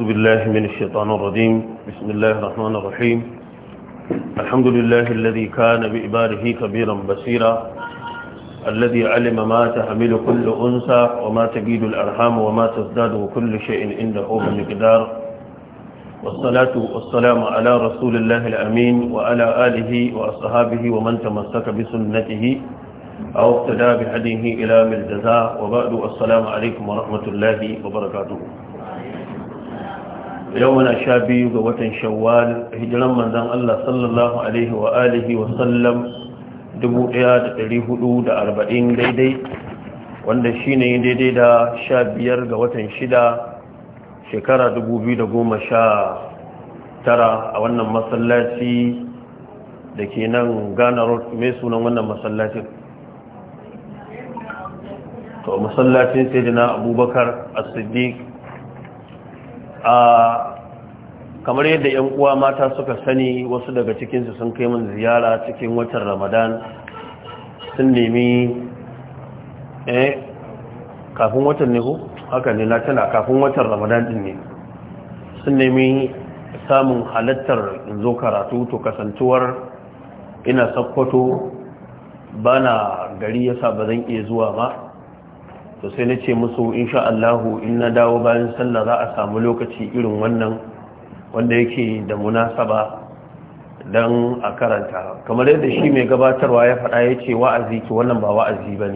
بالله من الشيطان الرجيم بسم الله الرحمن الرحيم الحمد لله الذي كان بإباره كبيرا بصيرا الذي علم ما تحمل كل أنثى وما تجيد الأرحام وما تزداد وكل شيء عنده بمقدار والصلاة والسلام على رسول الله الأمين وعلى آله وأصحابه ومن تمسك بسنته أو اقتدى بهديه إلى الجزاء وبعد السلام عليكم ورحمة الله وبركاته يومنا شابي ووتن شوال هجرا من ذن الله صلى الله عليه وآله وسلم دبو إياد تريه دا أربعين ديدي wanda shi ne daidai da sha biyar ga watan shida shekara tara a wannan masallaci da ke nan ghana road mai sunan wannan masallacin to masallacin sai na abubakar as-siddiq a kamar yadda yan uwa mata suka sani wasu daga cikinsu sun kai min ziyara cikin watan ramadan sun nemi eh kafin watan ne ko haka ne na tana kafin watan ramadan din ne sun nemi samun halattar zo karatu to kasantuwar ina sakkwato bana gari yasa ba zan iya zuwa ba to sai na ce musu insha Allahu in na dawo bayan sallah za a samu lokaci irin wannan wanda yake da munasaba don a karanta kamar yadda shi mai gabatarwa ya faɗa ya ce wa'azi ki wannan ba wa'azi ba ne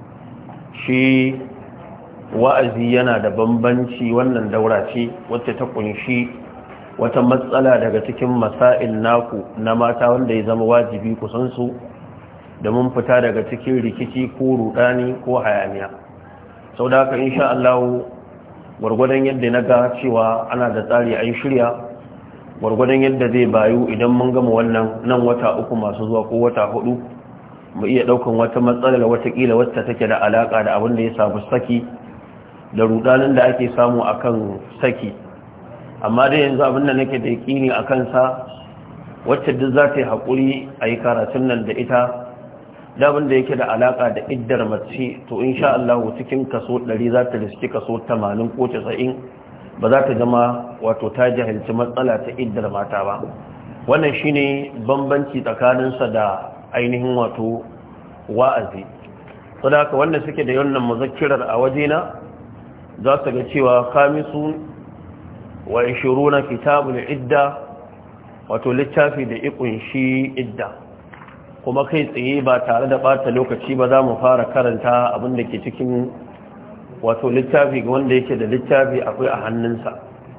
shi wa'azi yana da bambanci wannan daura ce wacce ta kunshi wata matsala daga cikin masail naku na mata wanda ya zama wajibi kusansu da mun fita daga cikin rikici ko rudani ko hayaniya sau da haka insha Allah gwargwadon yadda na ga cewa ana da tsari a yi shirya gwargwadon yadda zai bayu idan mun gama wannan nan wata uku masu zuwa ko wata hudu mu iya daukan wata matsalar watakila wacce take da alaka da abin da ya samu saki da rudanin da ake samu akan saki amma dai yanzu abin da nake da yakini a kansa wacce duk za ta yi haƙuri a yi karatun nan da ita dabin da yake da alaƙa da iddar mace to insha Allah cikin kaso 100 za ta riski kaso 80 ko 90 ba za ta zama wato ta jahilci matsala ta iddar mata ba wannan shine bambanci tsakaninsa da ainihin wato wa'azi saboda wanda suke da wannan muzakkirar a wajena za su ga cewa khamisun wa 20 kitabul idda wato littafi da ikunshi idda kuma kai tsaye ba tare da bata lokaci ba za mu fara karanta abin da ke cikin wato littafi ga wanda yake da littafi akwai a hannunsa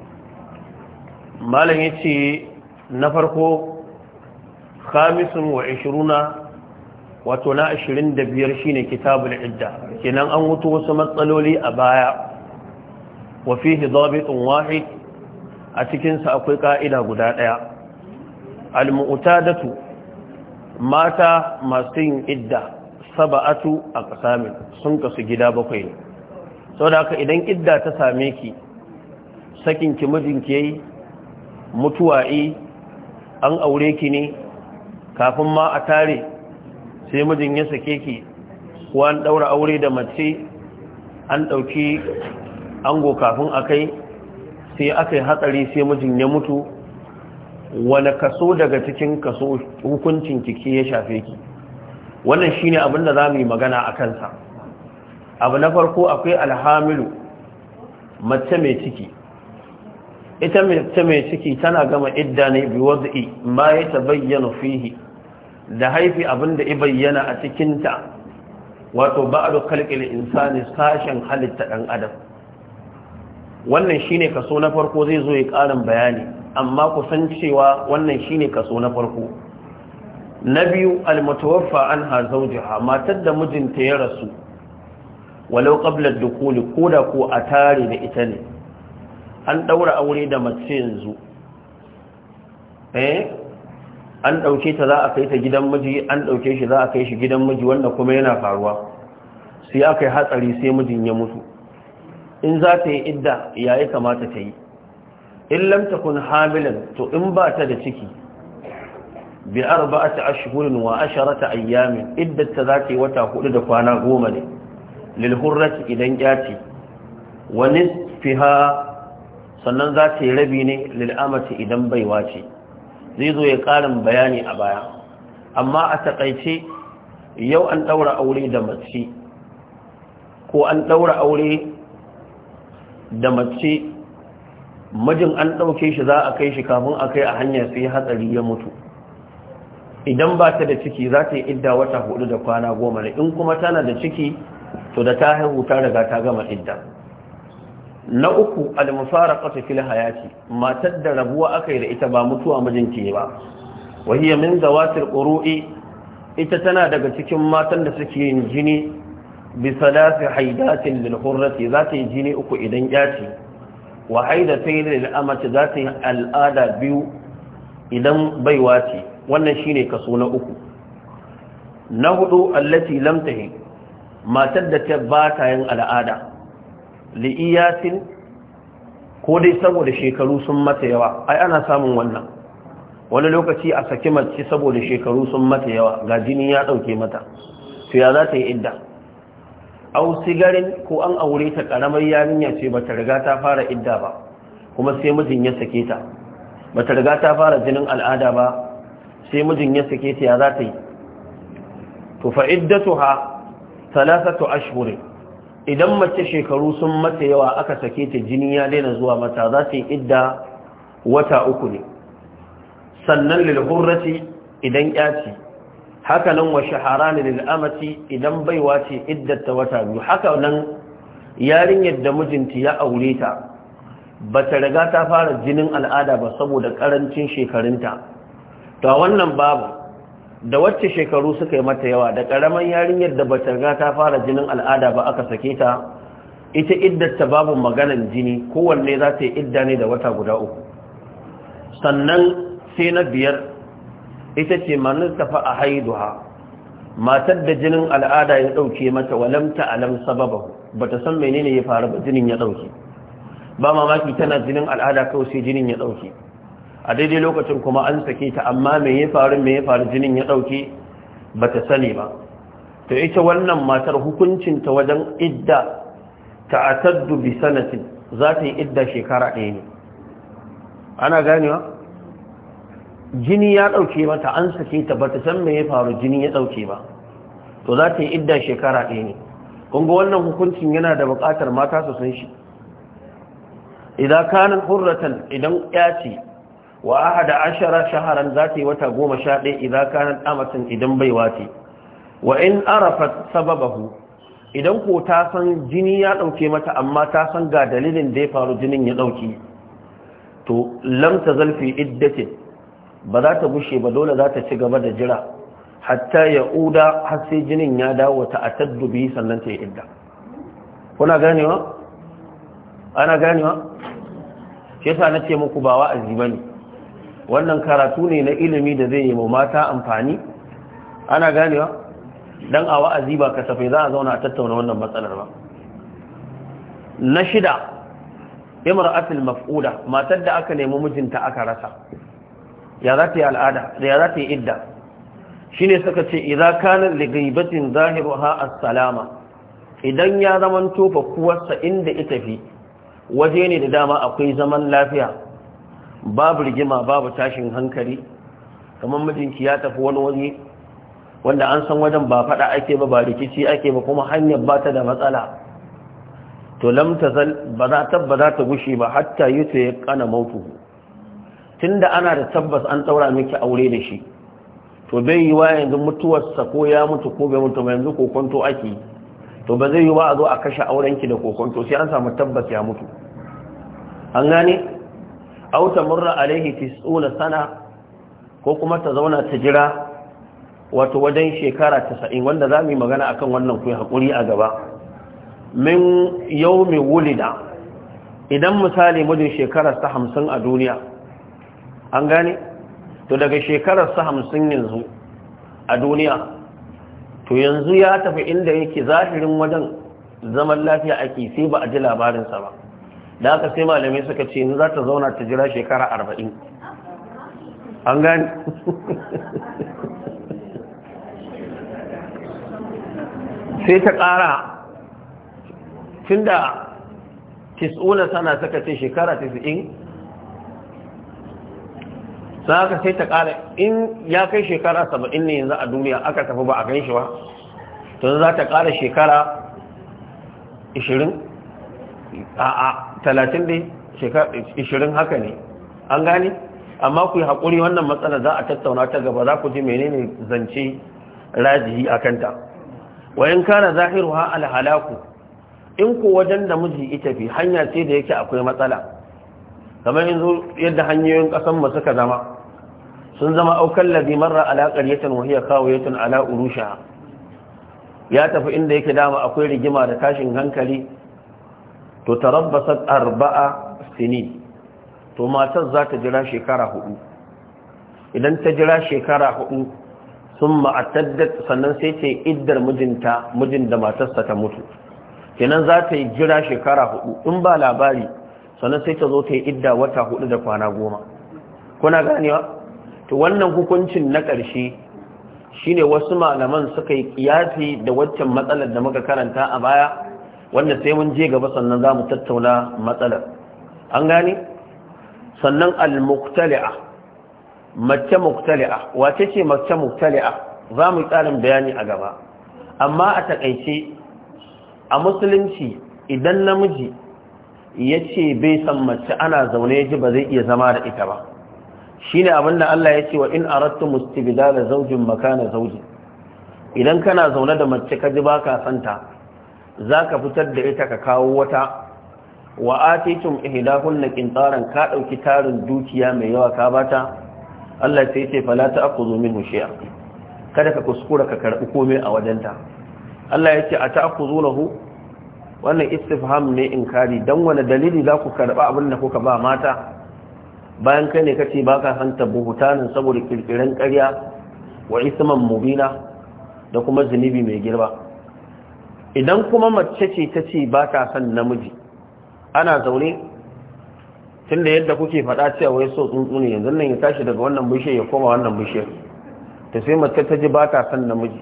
malam ya ce na farko khamisun wa ishiruna wato na ashirin da biyar shine kitabul idda kenan an wuto wasu matsaloli a baya wa fihi dabitun wahid a cikinsa akwai ka'ida guda ɗaya al-mu'tadatu mata masu yin idda saba'atu a ƙasamin sun kasu gida bakwai ne sau da haka idan idda ta same ki sakin ki mijinki yayi mutuwa'i an aure ki ne kafin ma a tare sai mijin ya sake ki ko an ɗaura aure da mace an ɗauki ango kafin a kai sai aka yi hatsari sai mijin ya mutu wani kaso daga cikin kaso hukuncin kike ya shafe ki wannan shine abin da zamu yi magana a kansa abu na farko akwai alhamilu mace mai ciki ita mace mai ciki tana gama idda ne bi wad'i ma ya tabayyana fihi da haifi abin da ya bayyana a cikin ta wato ba'du khalqil insani sashen halitta dan adam wannan shine kaso na farko zai zo ya karin bayani amma ku san cewa wannan shine kaso na farko na biyu almutawaffa anha zawjaha matar da mijinta ya rasu walau qabla ad-dukhul koda ko a tare da ita ne an daura aure da mace yanzu eh an dauke ta za a kai ta gidan miji an dauke shi za a kai shi gidan miji wanda kuma yana faruwa sai aka yi hatsari sai mijin ya mutu in za ta yi idda yayi kamata ta yi in lam takun hamilan to in ba ta da ciki bi arba'ati ashhurin wa asharata ayyamin iddata zaki wata hudu da kwana goma ne lil hurrati idan yaci wa nisfiha sannan za ta yi rabi ne lil'amati idan baiwa ce zai zo ya ƙarin bayani a baya amma a taƙaice yau an ɗaura aure da mace ko an ɗaura aure da mace mijin an ɗauke shi za a kai shi kafin a kai a hanya sai hatsari ya mutu idan ba ta da ciki za ta yi idda wata hudu da kwana goma ne in kuma tana da ciki to da ta haihu ta riga ta gama idda na uku al-mufaraqatu fil hayati matar da rabuwa aka yi da ita ba mutuwa mijinki ba wahiya min zawatil qurui ita tana daga cikin matan da suke yin jini bi salasi haidatin lil hurrati za ta yi jini uku idan yaci wa haidatayn lil amati za ta yi al'ada biyu idan baiwa ce wannan shine kaso na uku na hudu allati lam tahi matar da ta ba ta yin al'ada li'iyatin ko dai saboda shekaru sun mata yawa ai ana samun wannan wani lokaci a saki mace saboda shekaru sun mata yawa ga jini ya dauke mata to ya za ta yi idda au sigarin ko an aure ta karamar yarinya ce bata riga ta fara idda ba kuma sai mijin ya sake ta bata riga ta fara jinin al'ada ba sai mijin ya sake ta ya za ta yi to fa iddatuha thalathatu ashhurin idan mace shekaru sun mata yawa aka sake ta jini ya daina zuwa mata za ta yi idda wata uku ne sannan lilhurrati idan yaci haka nan wa shaharani lil'amati idan baiwa ce iddata wata biyu haka nan yarinyar da mijinta ya aure ta ba ta riga ta fara jinin al'ada ba saboda karancin shekarunta to wannan babu da wacce shekaru suka yi mata yawa da ƙaramin yarinyar da bata riga ta fara jinin al'ada ba aka sake ta ita iddata babu maganan jini kowanne za ta yi idda ne da wata guda uku sannan sai na biyar ita ce manin tafa a haiduha matar da jinin al'ada ya ɗauke mata walamta alam sababahu bata san menene ya faru ba jinin ya ɗauke ba mamaki tana jinin al'ada kawai sai jinin ya ɗauke a daidai lokacin kuma an sake ta amma me ya faru me ya faru jinin ya dauke bata sani ba to ita wannan matar hukuncinta wajen idda ta'attadu bi sanatin za ta yi idda shekara ɗaya ne ana ganewa jini ya dauke mata an sake ta bata san me ya faru jini ya dauke ba to za ta yi idda shekara ɗaya ne kun ga wannan hukuncin yana da buƙatar mata su san shi idan kanin hurratan idan ya ce wa ahada ashara shaharan zati wata goma sha ɗaya idan kanat amatin idan baiwa ce wa in arafat sababahu idan ko ta san jini ya ɗauke mata amma ta san ga dalilin da ya faru jinin ya ɗauke to lam tazal fi iddatin ba za ta bushe ba dole za ta ci gaba da jira hatta ya uda har sai jinin ya dawo ta ataddu bi sannan ta yi idda kuna ganewa ana ganewa shi yasa nace muku ba wa'azi bane wannan karatu ne na ilimi da zai yi ma mata amfani ana ganewa dan a wa'azi ba kasafai za a zauna a tattauna wannan matsalar ba na shida imra'atul maf'uda matar da aka nemi mijinta aka rasa ya za ta yi al'ada da ya za ta yi idda shine suka ce idza kana li ghaibatin zahiruha as-salama idan ya zaman tofa kuwarsa inda ita fi waje ne da dama akwai zaman lafiya babu rigima babu tashin hankali kamar mijinki ya tafi wani waje wanda an san wajen ba fada ake ba ba rikici ake ba kuma hanyar ba ta da matsala to lam tazal ba za ta ba za ta gushe ba hatta yuta ya kana mautu tunda ana da tabbas an daura miki aure da shi to bai yi wa yanzu mutuwarsa ko ya mutu ko bai mutu ba yanzu kokonto ake to ba zai yi wa a zo a kashe aurenki da kokonto sai an samu tabbas ya mutu an gane auta murra alaihi tis'una sana ko kuma ta zauna ta jira wato wajen shekara 90 wanda za mu yi magana akan wannan ku hakuri a gaba min yawmi wulida idan misali mijin shekarar ta 50 a duniya an gane to daga shekarar sa 50 yanzu a duniya to yanzu ya tafi inda yake zahirin wajen zaman lafiya ake sai ba a ji labarinsa ba da aka sai malamai suka ce ni za ta zauna ta jira shekara arba'in an gani sai ta ƙara tun da tis'una sana saka ce shekara tis'in sai aka sai ta ƙara in ya kai shekara saba'in ne yanzu a duniya aka tafi ba a gan shi ba to za ta ƙara shekara ishirin a talatin dai ishirin haka ne an gani amma ku yi haƙuri wannan matsala za a tattauna ta gaba za ku ji menene zance rajihi a kanta wayan kana zahiru ha alhalaku in ku wajen da miji ita fi hanya ce da yake akwai matsala kamar yanzu yadda hanyoyin ƙasan mu suka zama sun zama aukan labi marra ala qaryatan wa hiya khawiyatun ala urusha ya tafi inda yake dama akwai rigima da tashin hankali to tarabbasat arba'a sinin to matar za ta jira shekara hudu idan ta jira shekara hudu sun ma'ataddat sannan sai ce iddar mijinta mijin da matarsa ta mutu kenan za ta yi jira shekara hudu in ba labari sannan sai ta zo ta yi idda wata hudu da kwana goma kuna ganewa to wannan hukuncin na ƙarshe shine wasu malaman suka yi kiyasi da waccan matsalar da muka karanta a baya wanda sai mun je gaba sannan za mu tattauna matsalar an gane sannan al-muqtali'a mace muqtali'a wace ce mace muqtali'a za mu yi tsarin bayani a gaba amma a takaice a musulunci idan namiji ya ce bai san mace ana zaune ya ji ba zai iya zama da ita ba shine abinda Allah ya ce wa in aradtu mustibdala zawjin makana zawjin idan kana zaune da mace ka ji baka santa zaka fitar da ita ka kawo wata wa atitum ihdahunna qintaran ka dauki tarin dukiya mai yawa ka bata Allah sai ya ce fala ta'khudhu minhu shay'a kada ka kuskura ka karbi komai a wajenta Allah ya ce ata'khudhunahu wannan istifham ne inkari dan wani dalili za ku karba abin da kuka ba mata bayan kai ne kace baka san tabuhutanin saboda kirkiran ƙarya wa isman mubina da kuma zunubi mai girba idan kuma mace ce ta ce ba ta san namiji ana zaune tunda yadda kuke faɗa cewa wai so tsuntsu ne yanzu nan ya tashi daga wannan bishiyar ya koma wannan bishiyar ta sai mace ta ji ba ta san namiji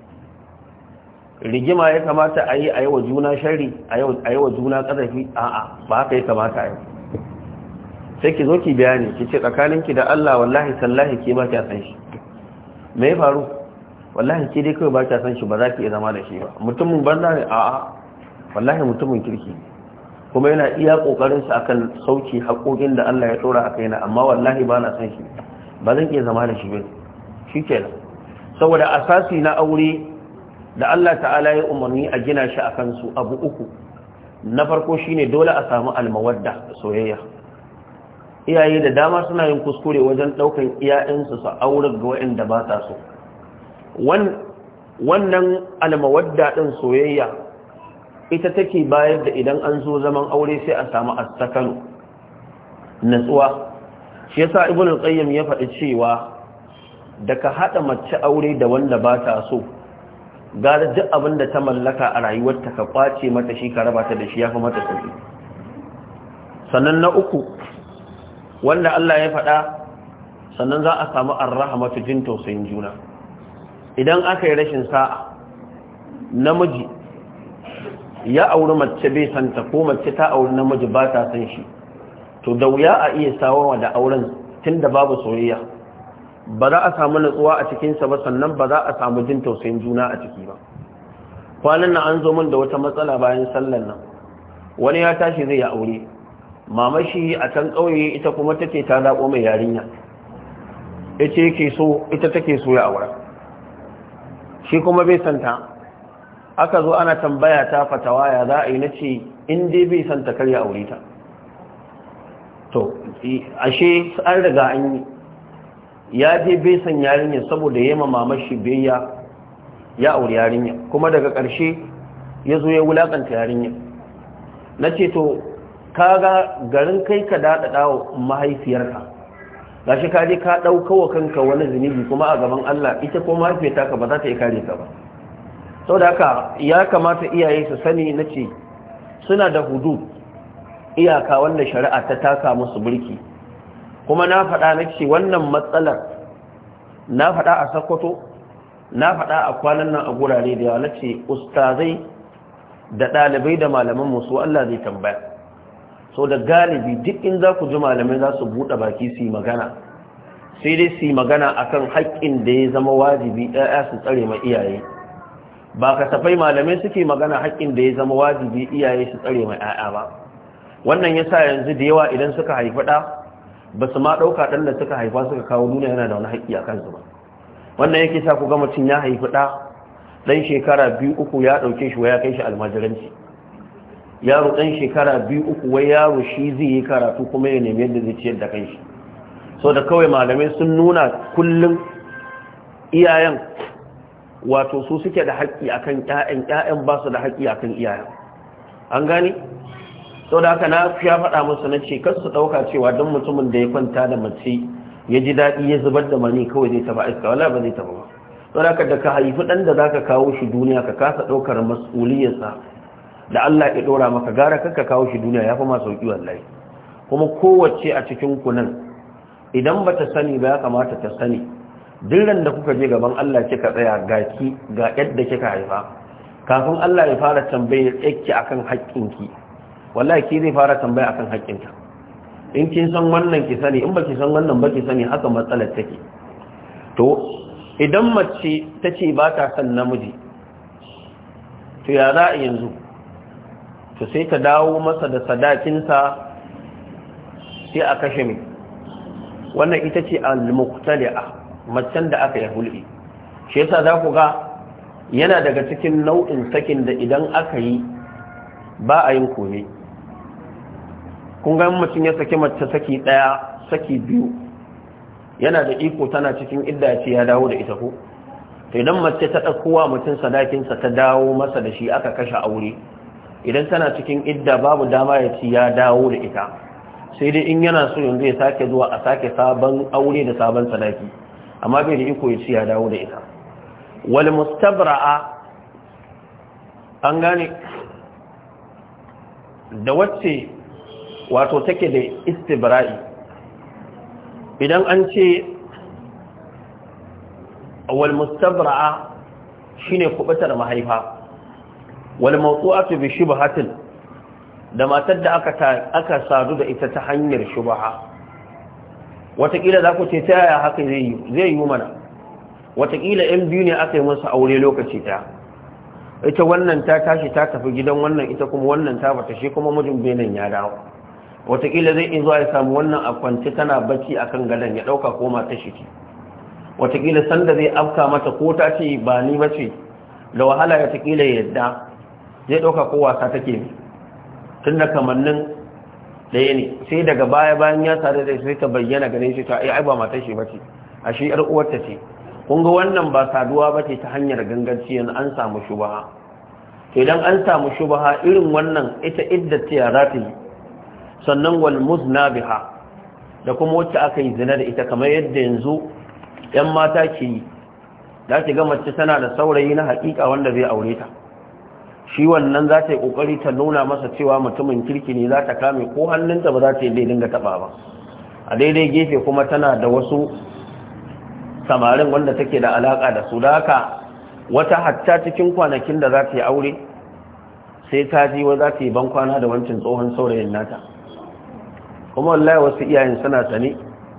rigima ya kamata a yi a yi wa juna shari a yi wa juna ƙazafi a'a ba haka ya kamata a yi sai ki zo ki bayani ki ce tsakaninki da Allah wallahi sallahi ke ba kya san shi me ya faru wallahi ke dai kawai ba kya san shi ba za ki iya zama da shi ba mutumin banza ne a'a wallahi mutumin kirki kuma yana iya kokarin sa akan sauki haƙoƙin da Allah ya tsora a kaina amma wallahi ba na san shi ba zan iya zama da shi ba shikenan saboda asasi na aure da Allah ta'ala ya umarni a gina shi akan su abu uku na farko shine dole a samu almawadda soyayya iyaye da dama suna yin kuskure wajen daukan iyayensu su aure ga waɗanda ba ta so wannan almawadda din soyayya ita take bayar da idan an zo zaman aure sai a samu astakanu natsuwa shi yasa ibnu al-qayyim ya faɗi cewa da ka hada mace aure da wanda ba ta so gara duk abin da ta mallaka a rayuwarta ka kwace mata shi ka raba ta da shi ya fi mata sauki sannan na uku wanda Allah ya faɗa sannan za a samu arrahamatu jin tausayin juna idan aka yi rashin sa'a namiji ya auri mace bai santa ko mace ta auri namiji ba ta san shi to da wuya a iya sawawa da auren tun da babu soyayya ba za a samu natsuwa a cikinsa ba sannan ba za a samu jin tausayin juna a ciki ba kwanan nan an zo min da wata matsala bayan sallan nan wani ya tashi zai ya aure mamashi a can ƙauye ita kuma take ta zaɓo mai yarinya ita yake so ita take so ya aura shi kuma bai santa aka zo ana tambaya ta fatawa ya za a yi na ce in dai bai santa kar ya aure ta to ashe an riga an yi ya je bai san yarinya saboda ya ma mamashi biyayya ya aure yarinya kuma daga ƙarshe ya zo ya wulakanta yarinya na ce to kaga garin kai ka daɗaɗa wa mahaifiyarka ga shi kaje ka ɗauka wa kanka wani zunubi kuma a gaban Allah ita ko mahaifiyarta ka ba za ta yi kare ka ba sau da haka ya kamata iyaye su sani na ce suna da hudu iyaka wanda shari'a ta taka musu burki kuma na faɗa na ce wannan matsalar na faɗa a sakwato na faɗa a kwanan nan a gurare da yawa na ce ustazai da ɗalibai da malaman musu Allah zai tambaya so da galibi duk in za ku ji malamai za su buɗe baki su yi magana sai dai su yi magana akan haƙƙin da ya zama wajibi ɗaya su tsare ma iyaye ba kasafai malamai suke magana haƙƙin da ya zama wajibi iyaye su tsare ma 'ya'ya ba wannan ya sa yanzu da yawa idan suka haifi ɗa ba su ma ɗauka ɗan da suka haifa suka kawo duniya yana da wani haƙƙi a kansu ba wannan yake sa ku ga mutum ya haifi ɗa ɗan shekara biyu uku ya ɗauke shi wa ya kai shi almajiranci yaro ɗan shekara biyu uku wai yaro shi zai yi karatu kuma ya nemi yadda zai ciyar da kanshi so da kawai malamai sun nuna kullum iyayen wato su suke da haƙƙi akan ƴaƴan ƴaƴan ba su da haƙƙi akan iyayen an gane sau da haka na fiya faɗa musu na ce kar su ɗauka cewa don mutumin da ya kwanta da mace ya ji daɗi ya zubar da mani kawai zai taɓa iska wala ba zai taɓa ba sau da haka da ka haifi ɗan da za ka kawo shi duniya ka kasa ɗaukar mas'uliyarsa da Allah ya ɗora maka gara kakka kawo shi duniya ya fi masu sauƙi wallahi kuma kowace a cikin ku nan idan ba ta sani ba ya kamata ta sani dillan da kuka je gaban Allah kika tsaya ga ki ga yadda kika haifa kafin Allah ya fara tambayar yake akan haƙƙinki wallahi ki zai fara tambaya akan haƙƙinka in kin san wannan ki sani in baki san wannan baki sani haka matsalar take to idan mace ta ce ba ta son namiji to ya za a yanzu to sai ta dawo masa da sadakinsa sai a kashe mai wannan ita ce al-muqtali'a macen da aka yi hulɗi shi yasa za ku ga yana daga cikin nau'in sakin da idan aka yi ba a yin kome kun ga mutum ya saki mace saki ɗaya saki biyu yana da iko tana cikin idda ya ce ya dawo da ita ko to idan mace ta ɗaukowa mutum sadakinsa ta dawo masa da shi aka kashe aure idan tana cikin idda babu dama ya ci ya dawo da ita sai dai in yana so yanzu ya sake zuwa a sake sabon aure da sabon sadaki amma bai da iko ya ci ya dawo da ita wal mustabra'a an gane da wacce wato take da istibra'i idan an ce wal mustabra'a shine kubutar mahaifa wal mawdu'atu bi shubhatin da matar da aka aka sadu da ita ta hanyar shubha watakila za ku ce ta yaya haka zai yi zai yi mana watakila yan biyu ne aka yi masa aure lokaci ta ita wannan ta tashi ta tafi gidan wannan ita kuma wannan ta bata shi kuma mijin benin ya dawo watakila zai iya zuwa ya samu wannan a kwance tana bacci akan gadon ya dauka ko mata shi ce watakila sanda zai afka mata ko ta ce ba ni bace da wahala ya takila yadda zai ɗauka ko wasa take tun da kamannin ɗaya ne sai daga baya bayan ya sadu da sai ta bayyana gare shi ta ai ba matar shi bace a shi yar uwarta ce kun ga wannan ba saduwa bace ta hanyar ganganci yanzu an samu shubaha to idan an samu shubaha irin wannan ita iddata ya zata yi sannan wal muznabiha da kuma wacce aka yi zina da ita kamar yadda yanzu yan mata ke yi za ki ga mace tana da saurayi na haƙiƙa wanda zai aure ta shi wannan za ta yi ƙoƙari ta nuna masa cewa mutumin kirki ne za ta kame ko hannunta ba za ta yi dai dinga taɓa ba a daidai gefe kuma tana da wasu samarin wanda take da alaƙa da su da haka wata hatta cikin kwanakin da za ta yi aure sai ta ji wa za ta yi ban kwana da wancan tsohon saurayin nata kuma wallahi wasu iyayen suna sane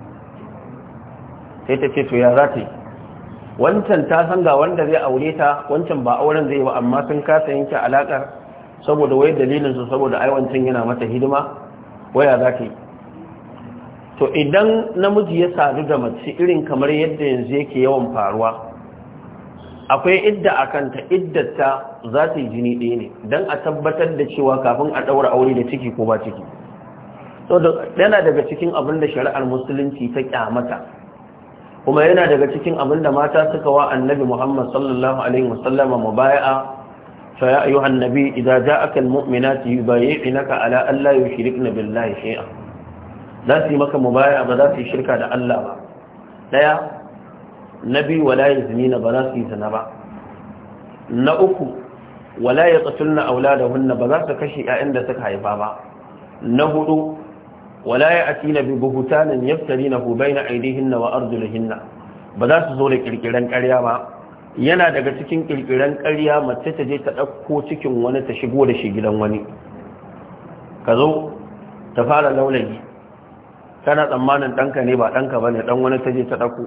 sai ta ce to ya za ta yi wancan ta san ga wanda zai aure ta wancan ba auren zai ba amma sun kasa yanke alakar saboda wai dalilin su saboda ai wancan yana mata hidima waya za ta yi to idan namiji ya sadu da mace irin kamar yadda yanzu yake yawan faruwa akwai idda a kanta iddata za ta yi jini ɗaya ne don a tabbatar da cewa kafin a ɗaura aure da ciki ko ba ciki yana daga cikin abin da shari'ar musulunci ta kyamata kuma yana daga cikin abin da mata suka wa annabi Muhammad sallallahu alaihi wasallam mubaya'a fa ya ayyuhan nabi idza ja'aka almu'minatu yubayyi'unaka ala an la yushrikna billahi shay'a za su yi maka mubaya'a ba za su yi shirka da Allah ba daya nabi wala yaznina ba za su yi zina ba na uku wala yaqtulna auladahunna ba za su kashe ƴaƴan da suka haifa ba na hudu wala ya atina bi buhutanin yaftarinahu baina aydihinna wa arjulihinna ba za su zo da kirkiran ƙarya ba yana daga cikin kirkiran ƙarya mace ta je ta ɗauko cikin wani ta shigo da shi gidan wani ka zo ta fara laulayi kana tsammanin ɗanka ne ba ɗanka ba ne ɗan wani ta je ta ɗauko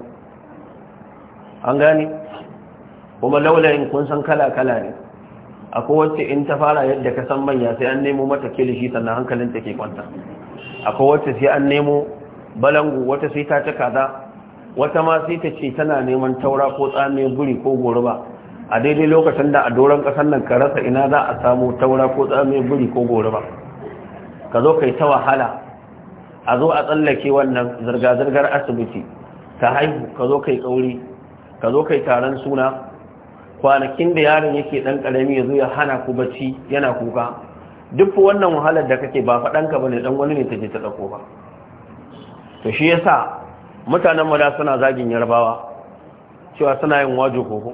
an gane kuma laulayin kun san kala-kala ne akwai wacce in ta fara yadda ka san manya sai an nemo mata kilishi sannan hankalin ta ke kwanta akwai wacce sai an nemo balangu wata sai ta ci kaza wata ma sai ta ce tana neman taura ko tsame guri ko goruba a daidai lokacin da a doron ƙasar nan ka rasa ina za a samu taura ko tsame guri ko goruba ka zo kai ta wahala a zo a tsallake wannan zirga-zirgar asibiti ta haihu ka zo kai kauri ka zo kai taron suna kwanakin da yaron yake dan karami ya zo ya hana ku bacci yana kuka duk wannan wahalar da kake ba faɗanka ba ne dan wani ne ta je ta ɗauko ba to shi yasa mutanen mada suna zagin yarbawa cewa suna yin wajo koko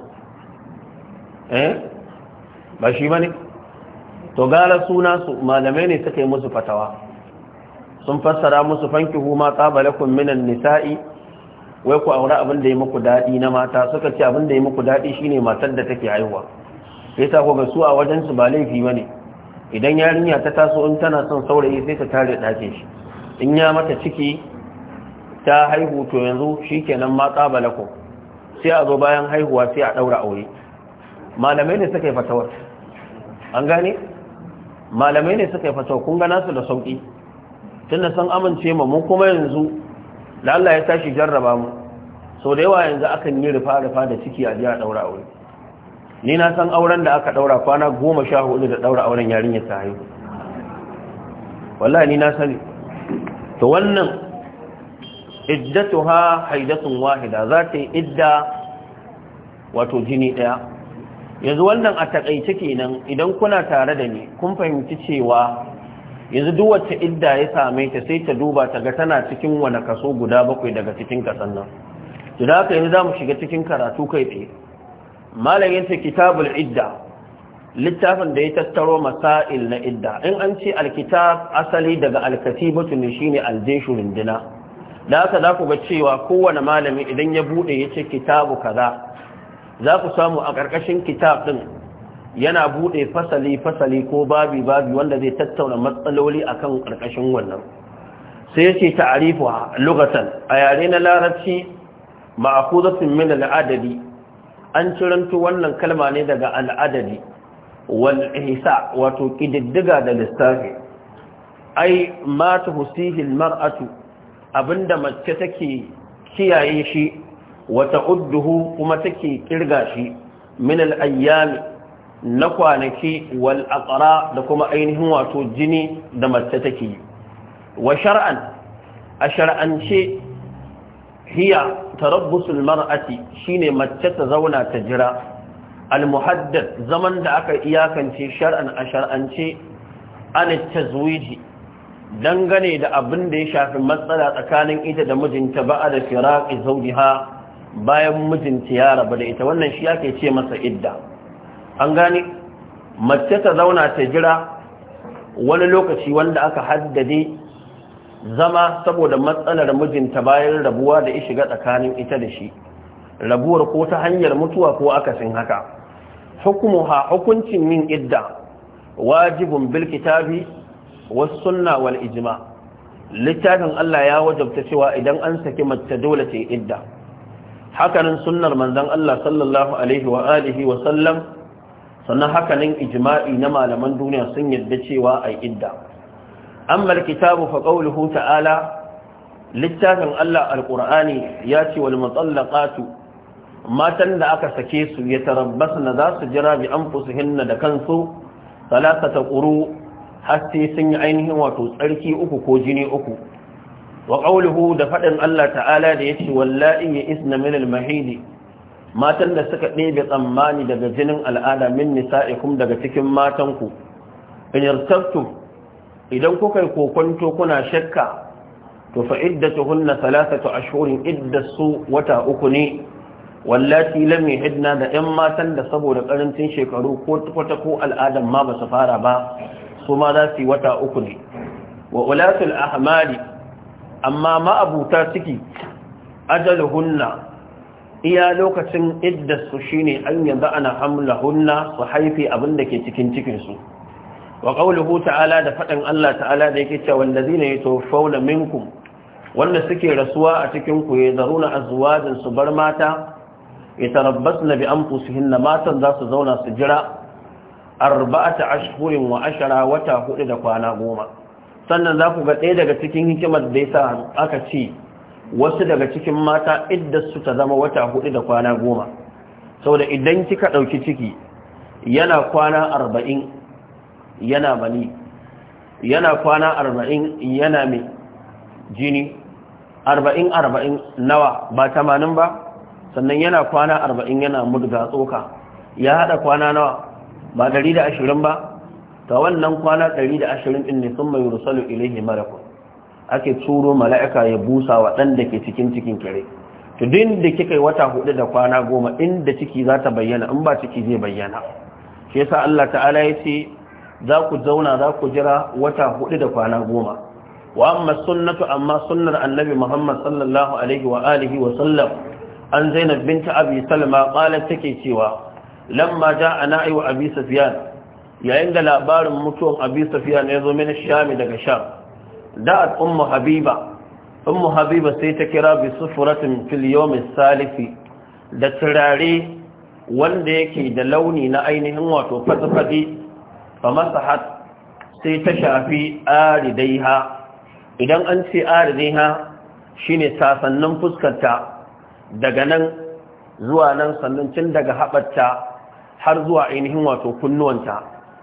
eh ba shi ba ne to gara suna su malamai ne suka yi musu fatawa sun fassara musu fanki huma tsabalakun minan nisa'i wai ku aure abin da ya muku daɗi na mata suka ce abin da ya muku daɗi shine matar da take haihuwa yasa ko ga su a wajen su ba laifi bane idan yarinya ta taso in tana son saurayi sai ta tare ɗakin shi in ya mata ciki ta haihu to yanzu shikenan ma tsabalakun sai a zo bayan haihuwa sai a ɗaura aure malamai ne suka yi fatawar an gane malamai ne suka yi fatawar kun gana su da sauƙi tunda sun amince ma mun kuma yanzu da Allah ya tashi jarraba mu sau da yawa yanzu akan yi rufa-rufa da ciki a jiya daura aure ni na san auren da aka daura kwana goma sha hudu da daura auren yarinya ta haihu wallahi ni na sani to wannan iddatuha haidatun wahida za ta yi idda wato jini daya yanzu wannan a takaice kenan idan kuna tare da ni kun fahimci cewa yanzu duk wacce idda ya same ta sai ta duba ta ga tana cikin wani kaso guda bakwai daga cikin kasan nan da haka yanzu za mu shiga cikin karatu kai tsaye malamin ta kitabul idda littafin da ya tattaro masail na idda in an ce alkitab asali daga alkatibatu ne shine aljeshu rindina da haka za ku ga cewa kowane malami idan ya bude ya ce kitabu kaza za ku samu a ƙarƙashin kitab ɗin yana buɗe fasali-fasali ko babi-babi wanda zai tattauna matsaloli akan ƙarƙashin wannan sai ya ce ta'arifu a lugatan a yare na larabci ma'akuzatun min al'adadi an ciranto wannan kalma ne daga al'adadi wal ihsa wato ƙididdiga da lissafi ai mata husihil mar'atu abinda mace take kiyaye shi wata udduhu kuma take kirga shi min al-ayyami na kwanaki wal aqra da kuma ainihin wato jini da mace take wa shar'an a shar'ance hiya tarabbusul mar'ati shine mace ta zauna ta jira al muhaddad zaman da aka iyakance shar'an a shar'ance an tazwiji dangane da abin da ya shafi matsala tsakanin ita da mijinta ba'a da firaqi zawjiha bayan mijinta ya rabu da ita wannan shi ake ce masa idda an gane mace ta zauna ta jira wani lokaci wanda aka haddade zama saboda matsalar mijinta bayan rabuwa da ya shiga tsakanin ita da shi rabuwar ko ta hanyar mutuwa ko akasin haka hukumuha hukuncin yin idda wajibun bil kitabi was sunna wal ijma littafin Allah ya wajabta cewa idan an saki mace dole ta yi idda hakanan sunnar manzon Allah sallallahu alaihi wa alihi wa sallam sannan hakanan ijma'i na malaman duniya sun yadda cewa ai idda amma alkitabu fa qawluhu ta'ala littafin Allah alqur'ani ya ce wal mutallaqatu matan da aka sake su ya tarabbasna za su jira bi anfusihinna da kansu salasata quru har sai sun yi ainihin wato tsarki uku ko jini uku wa qawluhu da fadin Allah ta'ala da yace wallahi ya isna min al-mahidi matan da suka ɗebe tsammani daga jinin al'ada min nisa'ikum daga cikin matanku in yartabtum idan kuka yi kokonto kuna shakka to fa iddatuhunna thalathatu ashhurin iddasu wata uku ne wallati lam yahidna da 'yan matan da saboda karancin shekaru ko kwata ko al'adan ma ba su fara ba su ma za su yi wata uku ne wa ulatul ahmali amma ma abuta ciki ajaluhunna iya lokacin iddarsu shine an yanzu ana hamlahunna su haifi abin da ke cikin cikinsu wa qawluhu ta'ala da faɗin Allah ta'ala da yake cewa wallazina yatawaffawna minkum wanda suke rasuwa a cikin ku yazaruna azwajin su bar mata yatarabbasna bi anfusihinna matan za su zauna su jira arba'ata ashhurin wa ashara wata hudu da kwana goma sannan za ku ga ɗaya daga cikin hikimar da yasa aka ce wasu daga cikin mata idda su ta zama wata hudu da kwana goma saboda idan kika ɗauki ciki yana kwana arba'in yana mani yana kwana arba'in yana mai jini arba'in arba'in nawa ba tamanin ba sannan yana kwana arba'in yana mudga tsoka ya haɗa kwana nawa ba dari da ashirin ba ta wannan kwana dari da ashirin ɗin ne sun mai rusalu ilaihi malakun ake turo mala'ika ya busa wa ɗan da ke cikin cikin kare to din da kika yi wata hudu da kwana goma inda ciki za ta bayyana in ba ciki zai bayyana shi yasa Allah ta'ala ya ce za ku zauna za ku jira wata hudu da kwana goma wa amma sunnatu amma sunnar annabi Muhammad sallallahu alaihi wa alihi wa sallam an Zainab binta Abi Salma qalat take cewa lamma ja'a na'i wa Abi Sufyan yayin da labarin mutuwan Abi Sufyan ya zo min Sham daga Sham da'at ummu Habiba ummu Habiba sai ta kira bi sufratin fil yawm salisi da turare wanda yake da launi na ainihin wato fatafadi fa masahat sai ta shafi aridaiha idan an ce aridaiha shine sasannin fuskarta daga nan zuwa nan sannan cin daga haɓarta har zuwa ainihin wato kunnuwanta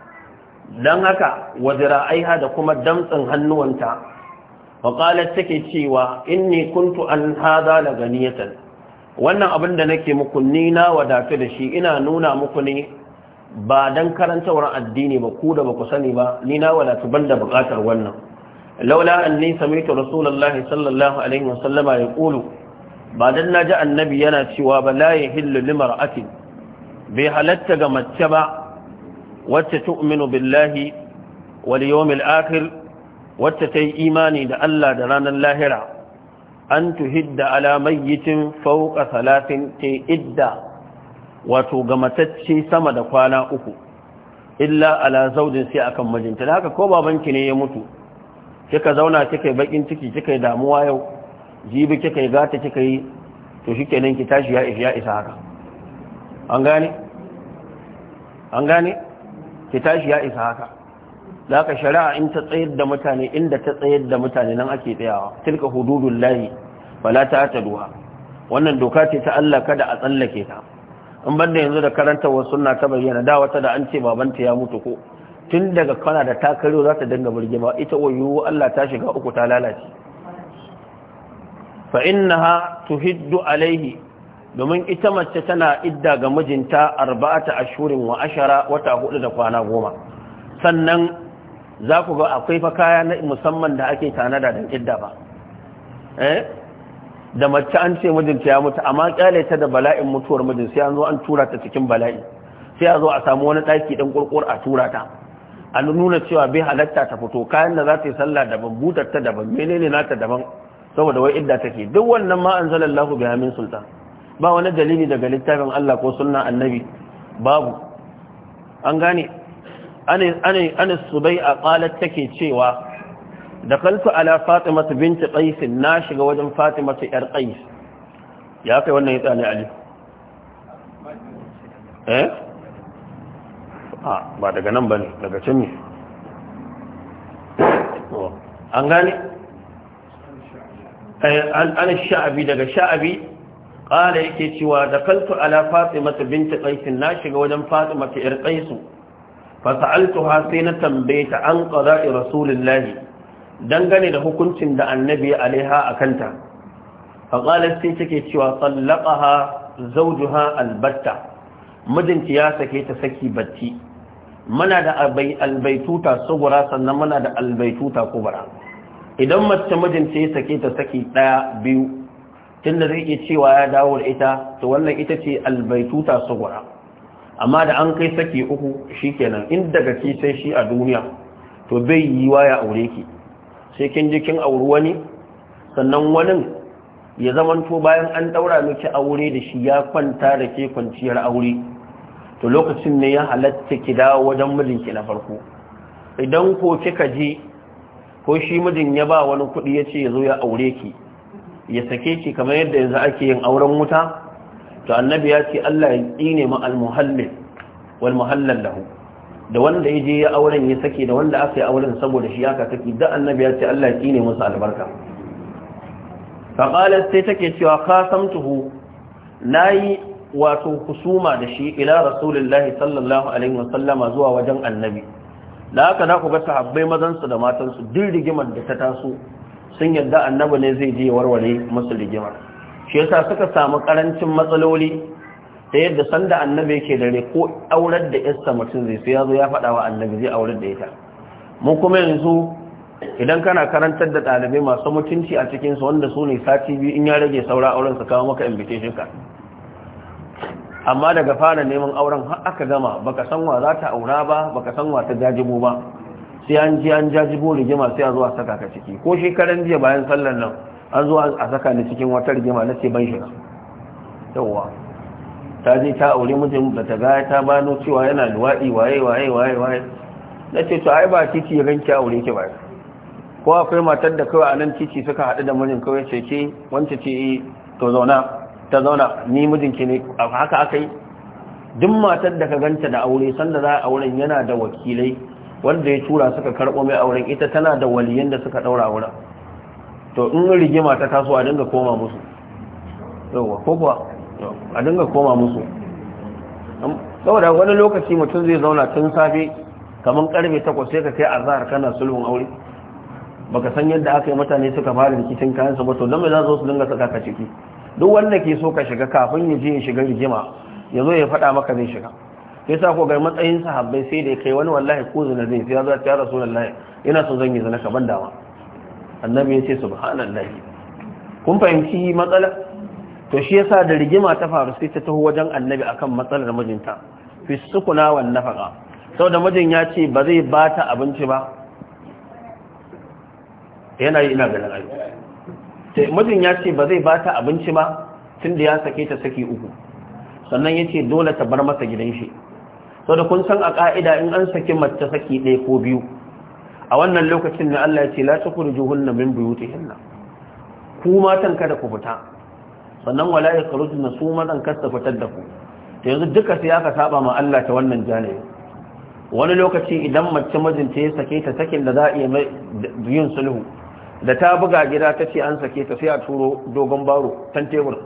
don haka wazira aiha da kuma damtsin hannuwanta waƙalar take cewa inni kuntu an haza da ganiyatan wannan abin da nake muku ni na wadatu da shi ina nuna muku ne ba don karantawar addini ba ku da ba ku sani ba ni na wadatu ban da buƙatar wannan laula an ni samitu rasulullahi sallallahu alaihi wasallama ya ƙulu ba don na ji annabi yana cewa ba la ya hillu limar atin bai halatta ga mace ba wacce tu'minu billahi wal yawmil akhir wacce ta yi imani da Allah da ranar lahira an tuhidda ala mayyitin fawqa salatin ta idda wato ga matacce sama da kwana uku illa ala zaujin sai akan mijinta haka ko babanki ne ya mutu kika zauna kika yi bakin ciki kika yi damuwa yau jibi kika yi gata kika yi to shikenan ki tashi ya ya isa haka an gane an gane ki tashi ya isa haka da haka shari'a in ta tsayar da mutane inda ta tsayar da mutane nan ake tsayawa tilka hududun lahi bala ta ta duha wannan doka ce ta Allah kada a tsallake ta in banda yanzu da karanta wa sunna ta bayyana da wata da an ce babanta ya mutu ko tun daga kana da takaro za ta dinga burgima ita wayo Allah ta shiga uku ta lalace fa innaha tuhiddu alaihi domin ita mace tana idda ga mijinta arba'ata ashurin wa ashara wata hudu da kwana goma sannan za ku ga akwai fa kaya na musamman da ake tanada don idda ba eh da mace an ce mijinta ya mutu amma kyale ta da bala'in mutuwar mijin sai an zo an tura ta cikin bala'i sai a zo a samu wani daki dan kurkur a tura ta a nuna cewa bai halatta ta fito kayan da za ta yi sallah daban butar ta daban menene nata daban saboda wai idda take duk wannan ma anzalallahu biha min sultan ba wani dalili daga littafin Allah ko sunna annabi babu an gane anis subai a ƙalar take cewa da kaltu ala fatimata binti qaisin na shiga wajen fatimata yar qais ya kai wannan yatsa ne ali eh a ba daga nan bane daga can ne an gane an sha'abi daga sha'abi ƙala yake cewa da kaltu ala fatimata binti qaisin na shiga wajen fatimata yar qaisu fasa'altuha sai na tambaye ta an qada'i rasulullahi dangane da hukuncin da annabi alaiha akanta faqalat sai take cewa sallaqaha zawjuha albatta mijinta ya sake ta saki batti muna da albaituta sugura sannan muna da albaituta kubra idan mace mijinta ya sake ta saki daya biyu tunda zai iya cewa ya dawo da ita to wannan ita ce albaituta sugura amma da an kai saki uku shikenan in daga ki sai shi a duniya to bai yi wa ya aure ki sai kin ji kin auri wani sannan wani ya zamanto bayan an daura miki aure da shi ya kwanta da ke kwanciyar aure to lokacin ne ya halatta ki dawo wajen mijinki na farko idan ko kika je ko shi mijin ya ba wani kuɗi ya ce ya zo ya aure ki ya sake ki kamar yadda yanzu ake yin auren wuta to annabi ya ce Allah ya tsine ma al-muhallil wal muhallal lahu da wanda ya je ya auren ya sake da wanda aka yi auren saboda shi aka saki da annabi ya ce Allah ya tsine musu albarka fa qalat sai take cewa qasamtuhu nayi wato kusuma da shi ila rasulullahi sallallahu alaihi wasallama zuwa wajen annabi da haka za ku ga sahabbai mazansu da matansu duk rigimar da ta taso sun yadda annabi ne zai je warware musu rigimar shi yasa suka samu karancin matsaloli ta yadda sanda annabi yake dare ko aurar da yasta mutum zai sai ya zo ya faɗa wa annabi zai aurar da ita mu kuma yanzu idan kana karantar da ɗalibai masu mutunci a cikinsu wanda su ne sati biyu in ya rage saura auren su kawo maka invitation ka amma daga fara neman auren har aka gama baka san wa za ta aura ba baka san wa ta jajibo ba sai an ji an jajibo rigima sai a zuwa saka ka ciki ko shekaran jiya bayan sallar nan an zo a saka ni cikin wata rigima na ce ban shiga yawwa ta je ta aure mijin da ta gaya ta bano cewa yana luwaɗi waye waye waye waye na ce to ai ba titi ya ganki aure ki ba ko akwai matar da kawai a nan titi suka haɗu da mijin kawai ce ke wance ce to zauna ta zauna ni mijinki ne haka aka yi duk matar da ka ganta da aure sanda za a auren yana da wakilai wanda ya tura suka karɓo mai auren ita tana da waliyan da suka ɗaura auren to in rigima ta taso a dinga koma musu yauwa ko kuwa a dinga koma musu saboda wani lokaci mutum zai zauna tun safe kamar karfe takwas sai ka kai azhar kana sulhun aure baka san yadda aka yi mutane suka fara rikicin kayan su ba to don me za su dinga saka ka ciki duk wanda ke so ka shiga kafin ya je ya shiga rigima ya zo ya faɗa maka zai shiga ya sa ko ga matsayin sahabbai sai da kai wani wallahi ko zina zai sai ya zo ya rasu lallahi ina so zan yi zina ka ban dama annabi ya ce subhanallahi kun fahimci matsala to shi yasa da rigima ta faru sai ta taho wajen annabi akan matsalar mijinta fi sukuna wan nafaqa saboda mijin ya ce ba zai bata abinci ba yana yi ina ganin ayi mijin ya ce ba zai bata abinci ba tunda ya sake ta saki uku sannan ya ce dole ta bar masa gidan shi sau da kun san a ƙa'ida in an saki mace saki ɗaya ko biyu a wannan lokacin na Allah ya ce la tukuru juhunna min buyutihinna ku matan kada ku fita sannan wala ya na su matan kasta fitar da ku to yanzu duka sai aka saba ma Allah ta wannan janibi wani lokaci idan mace mijinta ya sake ta sakin da za a iya yin sulhu da ta buga gida ta ce an sake ta sai a turo dogon baro tan tebur